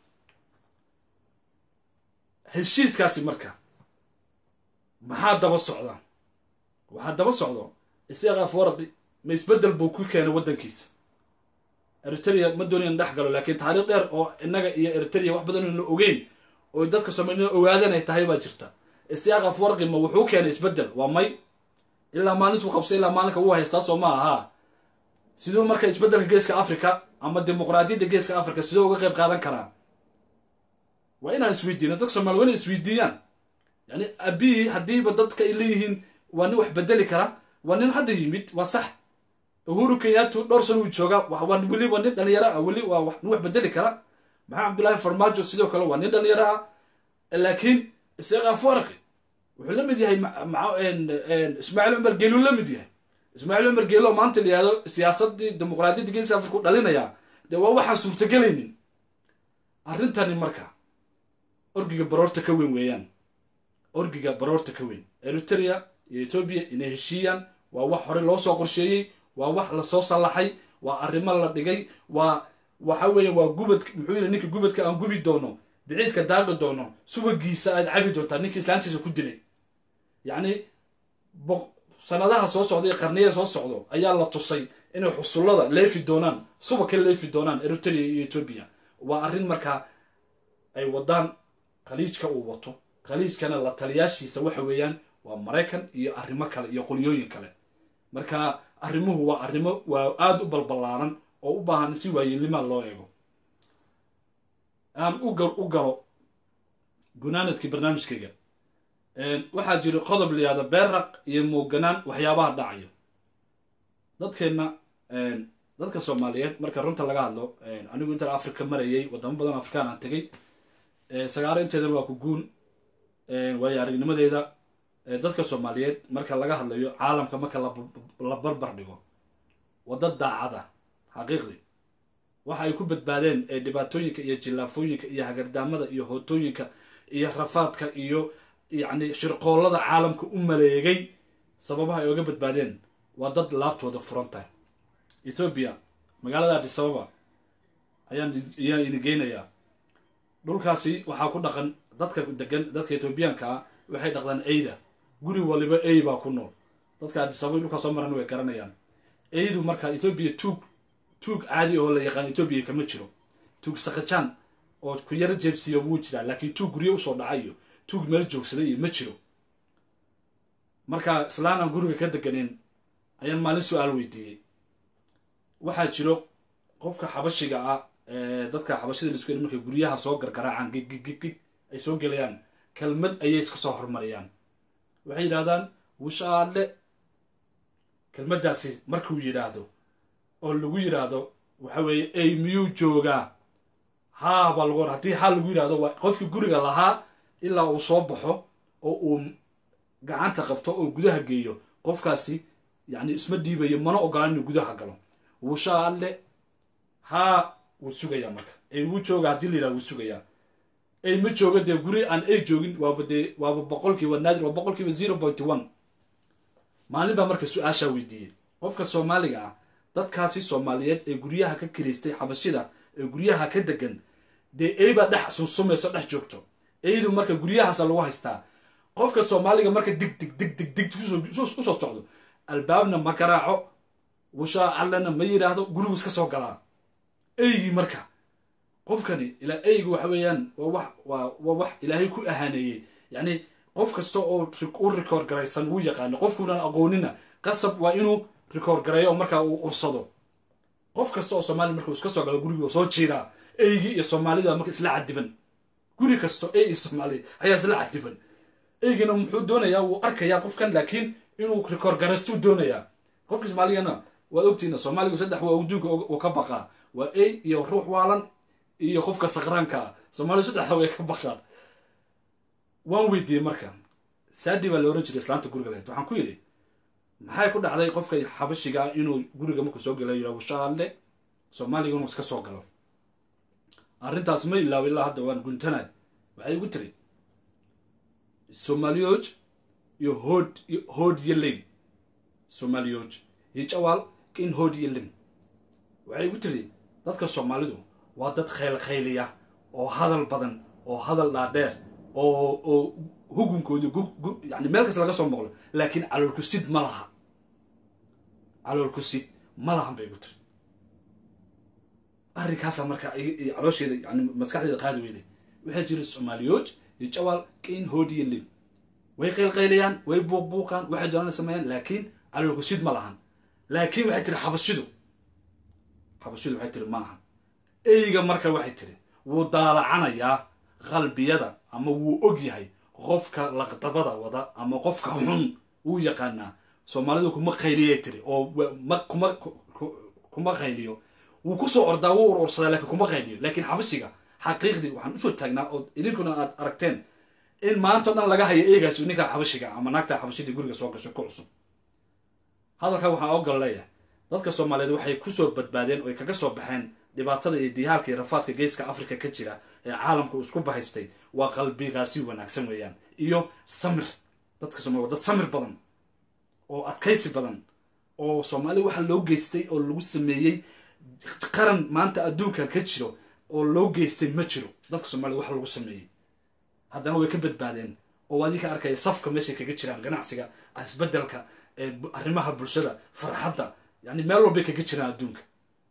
heshiiskaasi marka maxaa daba socda waxaa daba socdo isyaaq afwarqi ma isbeddel buu ku keenay waddankiisa eritrea ma doonayan dhex galo laakiin taariikh dheer oo innaga iyo eritrea wax badan ayna ogeyn oo dadka soomaalida ogaadan ay tahay baa jirta isyaaq afwarqi ma wuxuu keenay isbeddel waa may ilaa maalintuu qabsay ilaa maalinka uu haystaa soo ma ahaa siduu marka isbeddelka geeska africa ama dimuqraadiyadda geeska africa siduu uga qayb qaadan karaa waa inaan isweydiino dadka soomaliya waa inay isweydiiyaan yani abiyi haddiiba dadka ay leeyihiin waa nin wax bedeli kara waa nin hadda yimid waa sax uhuru kenyaatu dhowr san uu joogaa waa weli waa nin dhalinyaro ah weli waa nin wax bedeli kara maxamed cabdullaahi farmaajo sidoo kale waa nin dhalinyaro ah laakiin isaga farqi wuxuu la mid yahay ismaaciil cumar geeluu la mid yahay ismaaciil cumar geelo maanta la yihahdo siyaasadii dimuqraadiyadda geeska afrika u dhalinayaa dee waa waxaan suurtagelaynin arrintani marka orgiga baroorta ka weyn weeyaan orgiga baroorta ka weyn eritrea iyo etoobiya inay heshiiyaan waa wax hore loo soo qorsheeyey waa wax lasoo sallaxay waa arrimo la dhigay waa waxa weeye waa gubad muxuu yidhi ninka gubadka aan gubi doono biciidka daaqi doono subagiisa aad cabi doontaa ninka islaantiisa ku dilay yacni sanadaha soo socda iyo qarniya soo socdo ayaa la tusay inay xusullada leefi doonaan suba ka leefi doonaan eritrea iyo etoobiya waa arrin markaa ay wadaan khaliijka uu wato khaliijkana la taliyaashiisa waxa weeyaan waa maraykan iyo arrimo kale iyo qolyooyin kale marka arrimuhu waa arrimo waa aada u balballaaran oo u baahan si waayeelnimaa loo eego aan u galo gunaanadkii barnaamijkayga waxaa jira qodob layihahdo beerraq iyo mooganaan waxyaabaha dhacayo dadkeenna dadka soomaaliyeed marka runta laga hadlo anigu intaan africa marayay wadamo badan afrikaan aan tegay sagaaro inteedana waa ku guun waayo aragnimadeeda dadka soomaaliyeed marka laga hadlayo caalamka marka la barbar dhigo wadda daacada xaqiiqdii waxa ay ku badbaadeen dhibaatooyinka iyo jillaafooyinka iyo hagardaamada iyo hootooyinka iyo rafaadka iyo yacni shirqoollada caalamka u maleegay sababaha ay oga badbaadeen waa dad laabtooda furan tahay ethoobiya magaalada adisababa ayaan ayaan idin geynayaa dhulkaasi waxaa ku dhaqan dadka degan dadka ethoobiyaanka ah waxay dhaqdaan eyda guri waliba ey baa ku nool dadka adisababa dhulkaa soo maran way garanayaan eydu marka ethoobiya tuug tuug caadi oo la yaqaan etoobiya kama jiro tuug sakajaan oo ku yaro jeebsiiya wuu jiraa laakiin tuug guryo usoo dhacayo tuug meel joogsaday iyo ma jiro marka islaan aan guriga ka deganeyn ayaan maalin su-aal weydiiyey waxaa jiro qofka xabashiga ah dadka xabashida laisku yidhi markay guryaha soo gargaraacaan gig gig gig gig ay soo gelayaan kelmad ayay iska soo hormariyaan waxay yidhahdaan wushaale kelmaddaasi markuu yidhaahdo oo lagu yidhaahdo waxa weeye ey miyuu joogaa haa baa lagu haddii haa lagu yidhahdo waa qofkii guriga lahaa ilaa uu soo baxo oo uu gacanta qabto oo gudaha geeyo qofkaasi yacni isma dhiibayo mana ogolaan inuu gudaha galo wushaale haa wuu sugayaa marka ey wuu jooga haddii la yidhahdo wuu sugayaa ey ma jooga dee guri aan ey joogin waaba dee waaba boqolkiiba naadir waa boqolkiiba zero point one maalin baa marka su-aashaa weydiiyey qofka soomaaliga ah dadkaasi soomaaliyeed ee guryaha ka kiraystay xabashida ee guryaha ka degan dee eybaa dhex sunsumayso dhex joogto eydu marka guryahaasa lagu haystaa qofka soomaaliga marka dig dig dig dig dig usoo socdo albaabna ma garaaco wushaa allana ma yidhaahdo gurigu iska soo galaa eygii marka qofkani ilaa eygu waxa weeyaan waa wax waa waa wax ilaahay ku ahaaneeyey yacni qof kasta oo u rikoor garaysan wuu yaqaano qofkuunan aqoonina qasab waa inuu rikoor gareeyo oo markaa uu ursado qof kasta oo soomaaliya marka uu iska soo galo gurigii soo jiiraa eygii iyo soomaalida marka isla cadiban guri kasto ey iyo soomaaliya ayaa isla cadiban eygina muxuu doonayaa wuu arkayaa qofkan laakiin inuu rikoor garaystuu doonayaa qofka soomaaligana waad ogtiina soomaaligu saddex waa adduunka uu ka baqaa waa ey iyo ruux waalan iyo qofka sakraanka ah soomaalidu saddexda way ka baqaan waan weydiiyey marka saadi baa la oran jiray islaanta guriga lahayd waxaan ku yidhi maxay ku dhacday qofka xabashiga ah inuu guriga markuu soo gala yidhaa wushaale soomaaliga inuu iska soo galo arrintaas ma ilaawo ilaa hadda waan guntanay waxay igu tiri soomaliyooj iyo hood hood iyo lim soomaliyooj iyo jawaal in hood iyo lim waxay igu tiri dadka soomaalidu waa dad khayl khayliya oo hadal badan oo hadal dhaadheer oo oo hugunkooda yani meel kasta laga soo maqlo laakiin caloolkusid ma laha caloolkusid ma lahan bay igu tiri arrinkaasaa marka caloosheeda yani maskaxdeeda qaadi weyday waxaa jira soomaaliyood iyo jawaal kain hood iyo lim way qaylqaylayaan way buuqbuuqaan waxay doonaan sameeyaan laakiin calolkusid ma lahan laakiin waxay tiri xabashidu xabashidu waxay tiri maaha eyga marka waxay tiri wuu daalacanayaa qalbiyada ama wuu og yahay qofka laqdabada wada ama qofka xun wuu yaqaanaa soomaalidu kuma qayliyay tiri oo ma kuma kuma qayliyo wuu kusoo ordaa wuu urursadaa laakiin kuma qayliyo laakiin xabashiga xaqiiqdii waxaan usoo taagnaa oo idinkuna aad aragteen in maanta o dhan laga hayo eegaasi ninka xabashiga ama naagta xabashidii guriga soo gasho ku cusub hadalkaa waxaan ogal leeyahay dadka soomaaliyeed waxay kusoo badbaadeen oo ay kaga soo baxeen dhibaatada iyo diyaalka iyo rafaadka geeska africa ka jira ee caalamka uu isku bahaystay waa qalbigaasi wanaagsan weeyaan iyo samir dadka soomaliya dad samir badan oo adkaysi badan oo soomaaliya waxa loo geystay oo lagu sameeyey qaran maanta adduunkan ka jiro oo loo geystay ma jiro dadka soomaliya waxa lagu sameeyey haddana way ka badbaadeen oo adii ka arkaya safka meeshay kaga jiraan ganacsiga isbedelka arrimaha bulshada farxadda yani meel walbay kaga jiraan adduunka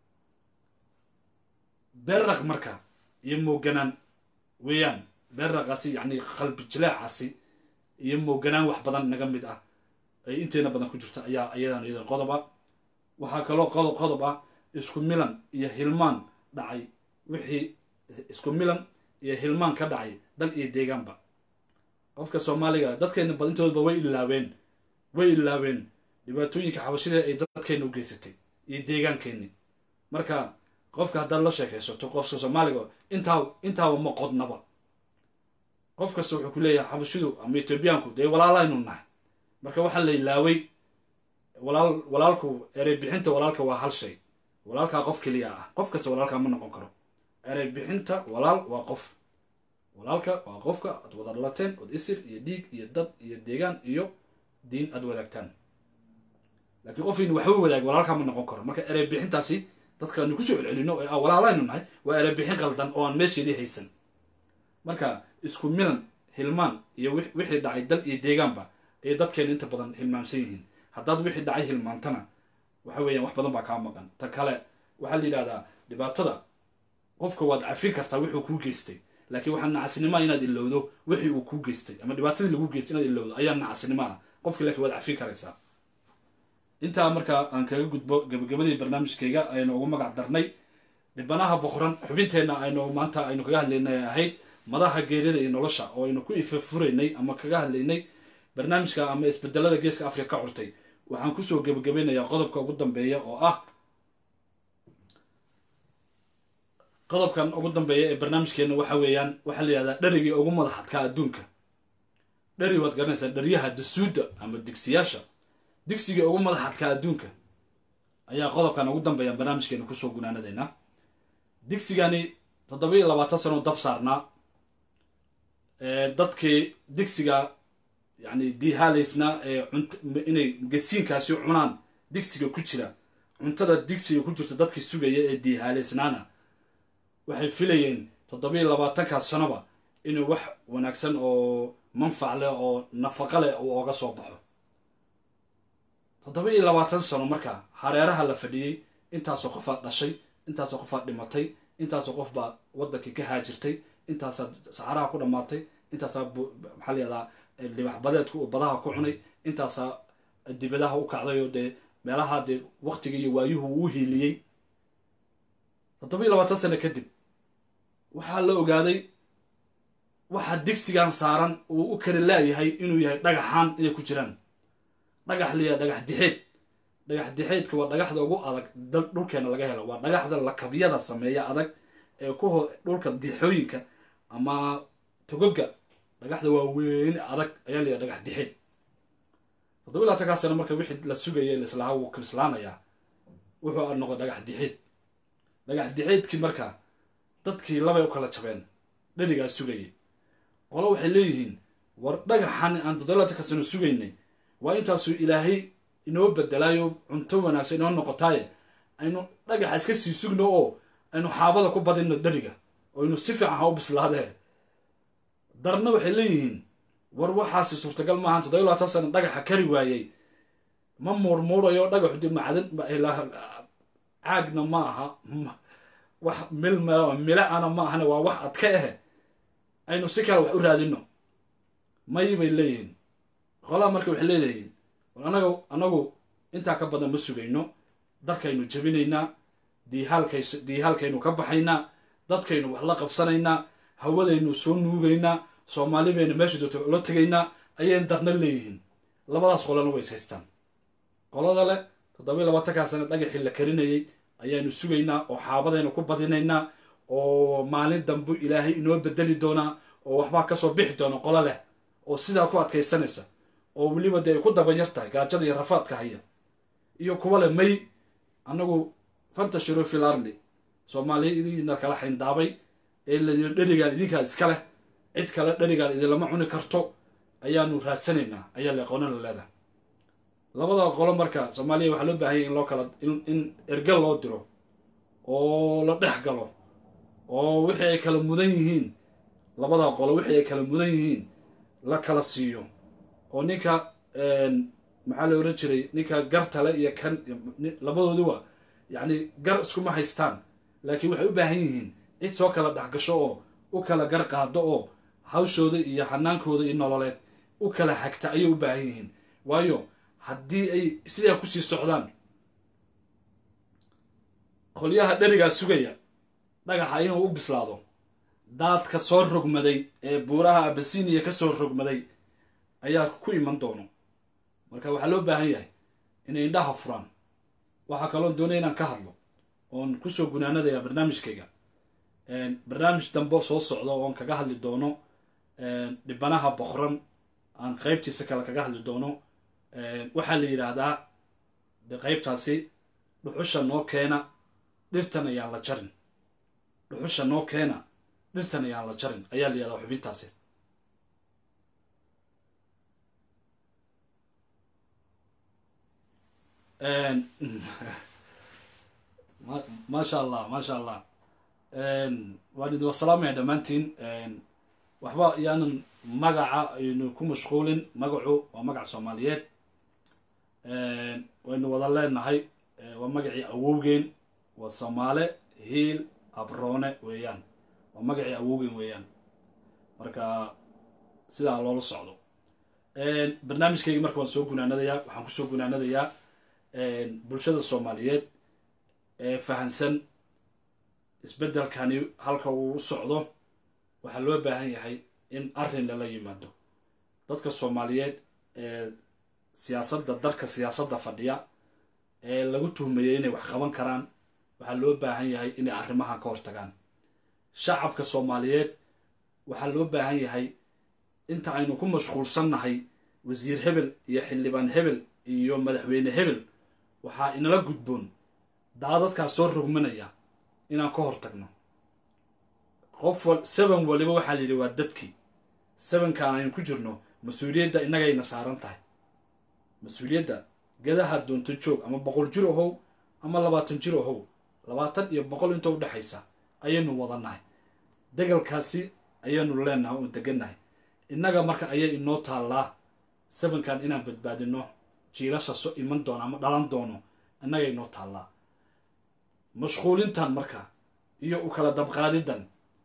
beerraq marka iyo mooganaan weeyaan beerraqaasi yani qalbi jileecaasi iyo mooganaan wax badan naga mid ah ay inteena badan ku jirta ayaa iyadan iyadan qodob ah waxaa kaloo qodob qodob ah isku milan iyo hilmaan dhacay wixii isku milan iyo hilmaan ka dhacay dal iyo deegaanba qofka soomaaliga dadkeena badintoodba way ilaaween way ilaaween dhibaatooyinka xabashida ay dadkeena u geysatay iyo deegaankeenni marka qofka haddaad la sheekaysato qofka soomaaliga intaa intaaba ma qodnaba qof kasta wuxuu ku leeyahay xabashidu ama etoobiyaanku dee walaalaynu nahay marka waxaa la ilaaway walaal walaalku erey bixinta walaalka waa hal shay walaalkaa qof keliya ah qof kasta walaalkaa ma noqon karo erey bixinta walaal waa qof walaalka waa qofka aad wada dhalateen ood isir iyo dhiig iyo dad iyo deegaan iyo diin aad wadaagtaan laakiin qofaynu waxba wadaag walaalkaa ma noqon karo marka erey bixintaasi dadkaanu kusoo celcelino ee ah walaalaynu nahay waa erey bixin qaldan oo aan meesheedii haysan marka isku milan hilmaan iyo wixii dhacay dal iyo deegaanba ayay dadkeena inta badan hilmaamsan yihiin haddaad wixii dhacay hilmaantana waxa weeyaan wax badan baa kaa maqan ta kale waxaa la yidhahdaa dhibaatada qofka waad cafin kartaa wuxuu kuu geystay laakiin waxaa nacasnimoa inaad ilowdo wixii uu kuu geystay ama dhibaatadii lagu geystay inaad ilowdo ayaa nacasnimo ah qofki laakiin waad cafin karaysaa intaa markaa aan kaga gudbo gabagabadii barnaamijkayga aynu ugu magac darnay dhibanaha boqoran xubinteenna aynu maanta aynu kaga hadlaynay ahayd madaha geerida iyo nolosha oo aynu ku ifafuraynay ama kaga hadlaynay barnaamijka ama isbedelada geeska afrika ka curtay waxaan kusoo gebagabeynayaa qodobka ugu dambeeya oo ah qodobkan ugu dambeeya ee barnaamijkeena waxa weeyaan waxaa la yihahdaa dherigii ugu madaxadkaa adduunka dheri waad garanaysaa dheryaha dasuudda ama digsiyaasha digsigii ugu madaxadkaa adduunka ayaa qodobkan ugu dambeeya barnaamijkeena kusoo gunaanadeynaa digsigani toddoba iyo labaatan sano dab saarnaa dadkii digsiga yani dihaalaysnaa ee cunt inay gasiinkaasi cunaan digsiga ku jira cuntada digsiga ku jirta dadkii sugaya ee dihaalaysnaana waxay filayeen toddoba iyo labaatankaas sanoba inuu wax wanaagsan oo manfac leh oo nafaqa leh uu oga soo baxo toddoba iyo labaatan sano marka hareeraha la fadhiyey intaasoo qofaad dhashay intaasoo qofaad dhimatay intaasoo qof baa waddankii ka haajirtay intaasaa saxaraha ku dhammaatay intaasaa maxaa layihahdaa libax badeedku uu badaha ku cunay intaasaa dibadaha u kacday oo dee meelaha dee waqtiga iyo waayuhu uu hiiliyey toddoba iyo labaatan sano kadib waxaa la ogaaday waxaa digsigan saaran uu u kala laayahay inuu yahay dhagaxaan inay ku jiraan dhagax liyaa dhagax dixeed dhagax dixeedka waa dhagaxda ugu adag dhulkeena laga helo waa dhagaxda lakabyada sameeya adag ee ku ho dhulka dixooyinka ama togoga dhagaxda waa weyne adag ayaa layahay dhagax dixeed toddoba iyo labaatankaa sano marka wixii la sugaya laislahaa wuu krislaanayaa wuxuu noqday dhagax dixeed dhagax dixeedkii marka dadkii labay u kala jabeen dherigaa sugayay qolo waxay leeyihiin war dhagaxan aan toddoba iyo labaatanka sano sugaynay waa intaasuu ilaahay inoo bedelaayo cunto wanaagsan inoo noqotaaye aynu dhagaxa iska sii sugno oo aynu xaabada ku badinno dheriga oo aynu si fiican ha u bislaadee darna waxay leeyihiin war waxaasi suurtagal maahan toddoba iyo labaatan sano dhagaxa kari waayey ma muurmuurayo dhagaxu de macdan caagna ma aha wax mil mila-ana ma ahane waa wax adka ahe aynu si kale wax u raadino may bay leeyihiin qolaha marka waxay leedahiin anaga anagu intaa ka badan ma sugayno darkaynu jabinaynaa diihaalkays diihaalkaynu ka baxaynaa dadkaynu wax la qabsanaynaa hawadaynu soo nuugaynaa soomaali baynu meesha joogto ula tegaynaa ayay darna leeyihiin labadaas qolana way is haystaan qolada leh toddoba iyo labaatankaa sane dhagaxii la karinayay ayaanu sugaynaa oo xaabadaynu ku badinaynaa oo maalin dambu ilaahay inoo bedeli doonaa oo waxbaa kasoo bixi doona qolo leh oo sidaa ku adkaysanaysa oo weliba dee ay ku dabayar tahay gaajada iyo rafaadka haya iyo kuwa leh may annagu fantashiru fil arli soomaaliya idiina kala xayndaabay ee layidhi dherigaan idinkaa iska leh cid kale dherigaan idinlama cuni karto ayaanu raadsanaynaa ayaa le qoona la leedahay labada qolo marka soomaaliya waxaa loo baahanya in loo kala in ergal loo diro oo la dhex galo oo wixii ay kala mudan yihiin labada qolo wixii ay kala mudan yihiin la kala siiyo oo ninka maxaa la oran jiray ninka gartale iyo kan labadooduba yacni gar iskuma haystaan laakiin waxay u baahan yihiin cid soo kala dhexgasho oo u kala gar qaado oo hawshooda iyo xanaankooda iyo nololeed u kala hagta ayay u baahan yihiin waayo haddii ay sidaa kusii socdaan qolyaha dherigaa sugaya dhagaxa inuu u bislaado daadka soo rogmaday ee buuraha abasiniya ka soo rogmaday ayaa ku iman doono marka waxaa loo baahan yahay inay indhaha furaan waxaa kaloon doonaya inaan ka hadlo oon kusoo gunaanadaya barnaamijkayga barnaamij dambe soo socda oon kaga hadli doono dhibanaha boqran aan qeybtiisa kale kaga hadli doono waxaa la yidhaahdaa qaybtaasi dhuxusha noo keena dhirtan ayaan la jarin dhuxusha noo keena dhirtan ayaan la jarin ayaa la yidhahdaa xubintaasi maasha allah maasha allah waan idin wasalaamaya dhammaantiin waxba yaanan magaca aynu ku mashquulin magacu waa magac soomaaliyeed waynu wada leenahay waa magacii awowgeen waa soomaale hiil abroone weeyaan waa magacii awowgeen weeyaan marka sidaa loola socdo barnaamijkayga marka waan soo gunaanadayaa waxaan kusoo gunaanadayaa bulshada soomaaliyeed ee fahansan isbeddelkani halka uu u socdo waxaa loo baahan yahay in arrin lala yimaado dadka soomaaliyeed ee siyaasadda dalka siyaasadda fadhiya ee lagu tuhmayay inay wax qaban karaan waxaa loo baahan yahay inay arrimahan ka hortagaan shacabka soomaaliyeed waxaa loo baahan yahay inta aynu ku mashquulsannahay wasiir hebel iyo xildhibaan hebel iyo madaxweyne hebel waxaa inala gudboon daadadkaas soo rogmanaya inaan ka hortagno qof wal seven waliba waxaa la yidhi waa dadkii sevenkaan aynu ku jirno mas-uuliyadda innagayna saaran tahay mas-uuliyadda gadaha doonto joog ama boqol jir ohow ama labaatan jir ohow labaatan iyo boqol inta udhexaysa ayaynu wadannahay degalkaasi ayaynu leenahay oon degannahay innaga marka ayay inoo taallaa sevenkan inaan badbaadino jiilasha so iman doono ama dhalan doono innaga inoo taallaa mashquulintan marka iyo u kala dabqaadidan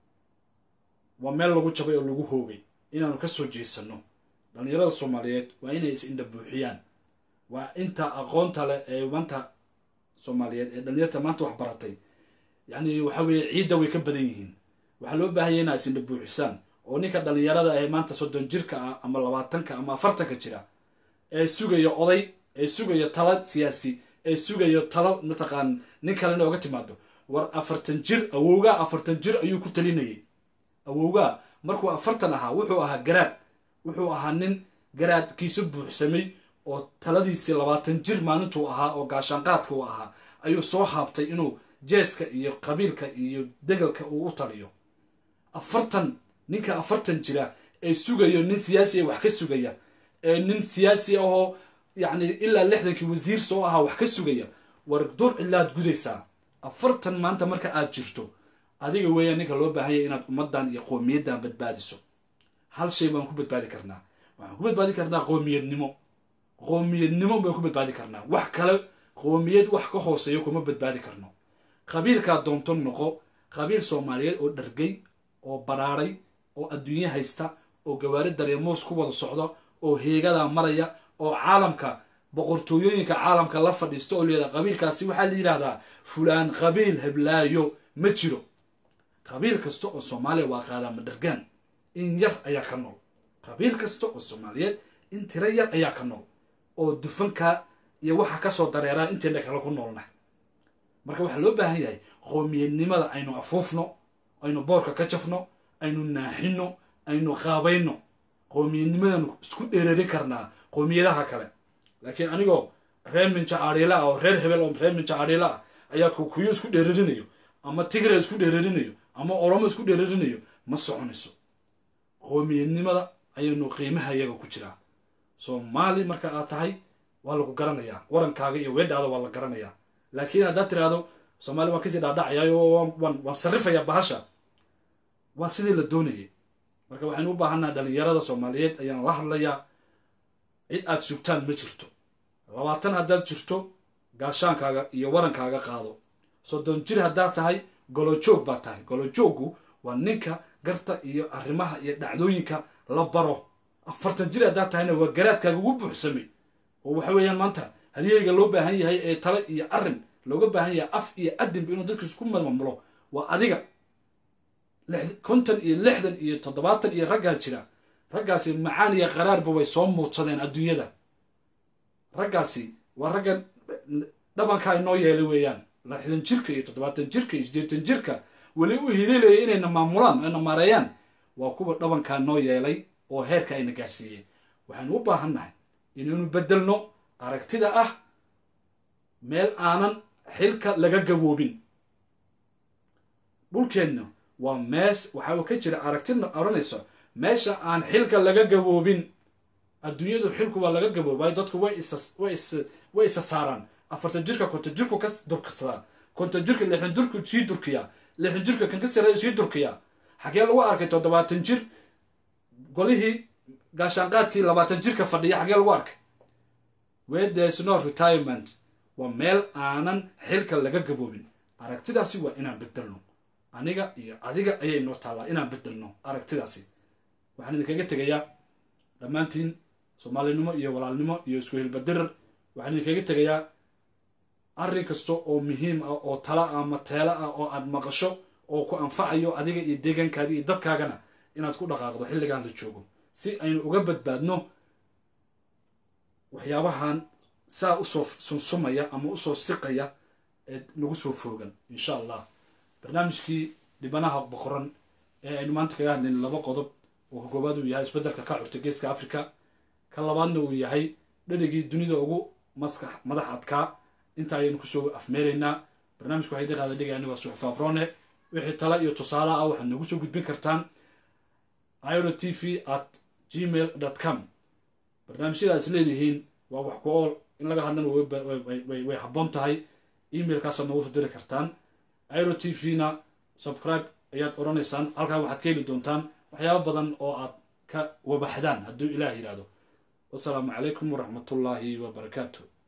waa meel lagu jabay oo lagu hoogay inaanu ka soo jeesanno dhallinyarada soomaaliyeed waa inay is indha buuxiyaan waa inta aqoonta leh ee maanta soomaaliyeed ee dhallinyarta maanta wax baratay yacni waxa weeye ciidda way ka badan yihiin waxaa loo baahanya inaa is indha buuxisaan oo ninka dhallinyarada ee maanta soddon jirka ah ama labaatanka ama afartanka jira ee sugaya oday ee sugaya tala siyaasi ee sugayo talo mataqaan nin kalena oga timaado war afartan jir awowgaa afartan jir ayuu ku talinayay awowgaa markuu afartan ahaa wuxuu ahaa garaad wuxuu ahaa nin garaadkiisa buuxsamay oo taladiisii labaatan jir maalintuu ahaa oo gaashaanqaadka uu ahaa ayuu soo haabtay inuu jeeska iyo qabiilka iyo degalka uu u taliyo afartan ninka afartan jira ee sugayo nin siyaasi ee wax ka sugaya ee nin siyaasi ahoo yacni ilaa lixdankii wasiir soo ahaa wax ka sugaya war dur cilaad gudaysaa afartan maanta marka aad jirto adiga weeyaan ninka loo baahanya inaad ummaddan iyo qoomiyaddan badbaadiso hal shay baan ku badbaadi karnaa waxaan ku badbaadi karnaa qoomiyadnimo qoomiyadnimo baan ku badbaadi karnaa wax kale qoomiyad wax ka hooseeyo kuma badbaadi karno qabiilkaa doonto noqo qabiil soomaaliyeed oo dhargay oo baraaray oo adduunye haysta oo gawaari daryamoos ku wada socda oo heegadaa maraya oo caalamka boqortooyooyinka caalamka la fadhiista oo layihahda qabiilkaasi waxaa la yidhahdaa fulaan qabiil heblaayo ma jiro qabiil kasta oo soomaaliya waa qaadaama dhargaan in yar ayaa ka nool qabiil kasta oo soomaaliyeed in tiro yar ayaa ka nool oo dufanka iyo waxa kasoo dareeraa inteena kale ku noolna marka waxaa loo baahan yahay qoomiyadnimada aynu afuufno aynu boorka ka jafno aynu naaxino aynu qaabayno qoomiyadnimadanu isku dheerarin karnaa qoomiyadaha kale laakiin anigoo reer minja adhiila ah oo reer hebel oo reer minja adhiila ah ayaa kuyo isku dheerarinayo ama tigre isku dheerarinayo ama oromo isku dheerarinayo ma soconayso qoomiyadnimada ayaynu qiimaha iyaga ku jiraa soomaali marka aad tahay waa lagu garanayaa warankaaga iyo weedhaada waa la garanayaa laakiin haddaad tiraahdo soomaali waan kasii dhaadhacayaa oo waan sarrifayaa bahasha waa sidii la doonayay marka waxaynu u baahannaha dhalinyarada soomaaliyeed ayaan la hadlayaa cid aad sugtaan ma jirto labaatan haddaad jirto gaashaankaaga iyo warankaaga qaado soddon jir haddaad tahay golojoog baad tahay golojooggu waa ninka garta iyo arrimaha iyo dhacdooyinka la baro afartan jir haddaad tahayna waa garaadkaaga ugu buuxsamay oo waxa weeyaan maanta halyeyga loo baahan yahay ee tale iyo arrin looga baahan yahay af iyo adinba inuu dadka isku mamamlo waa adiga konton iyo lixdan iyo toddobaatan iyo raggaa jira raggaasi macaan iyo qaraarba way soo muudsadeen adduunyada raggaasi waa raggan dhabankaa inoo yeelay weeyaan lixdan jirka iyo toddobaatan jirka iyo siddeetan jirka weli u hiliilaya inayna maamulaan ayna maareeyaan waa kuwa dhabankaa noo yeelay oo heerka ayna gaarsiiyeen waxaynu u baahannahay inaynu beddelno aragtida ah meel aanan xilka laga gaboobin dhulkeenna waa mees waxaa ka jira aragtina odhanaysa meesha aan xilka laga gaboobin adduunyadu xilku waa laga gaboobayo dadku way way isa saaraan afartan jirka konton jirku ka durkasadaa konton jirka lixdan jirku sii durkiyaa lixdan jirka kan ka sareeya sii durkiyaa xagee lagu arkay toddobaatan jir golihii gaashaanqaadkii labaatan jirka fadhiya xagee lagu arkay where there is no retirement waa meel aanan xilka laga gaboobin aragtidaasi waa inaan bedelno aniga iyo adiga ayay noo taallaa inaan bedelno aragtidaasi waxaan idinkaga tegayaa dhammaantiin soomaalinimo iyo walaalnimo iyo isku hilbadirar waxaan idinkaga tegayaa arrin kasta oo muhiim ah oo tala ah ama teelo ah oo aad maqasho oo ku anfacayo adiga iyo deegaankaada iyo dadkaagana inaad ku dhaqaaqdo xilligaan la joogo si aynu uga badbaadno waxyaabahan saa usoo sunsumaya ama usoo siqaya ee nagu soo foogan insha allah barnaamijkii dhibanaha boqoran ee aynu maanta kaga hadlayna laba qodob oo koobaad uu yahay isbeddelka ka curta geeska africa ka labaadna uu yahay dherigii dunida ugu maskax madax adkaa inta ayaynu kusoo afmeeraynaa barnaamijka waxay daqaada dhigay anigoo suxufa abrone wixii tala iyo tusaale ah waxaad noogu soo gudbin kartaan iro t v at gmail dot com barnaamijyada is leedihiin waa wax ku ool in laga hadlana way habboon tahay emailkaasaad noogu soo diri kartaan iro t v na subscribe ayaad odhanaysaan halkaa waxaad ka heli doontaan waxyaaba badan oo aad ka wabaxdaan hadduu ilaah yidhaahdo wasalaamu calaykum waraxmatullaahi wabarakaatu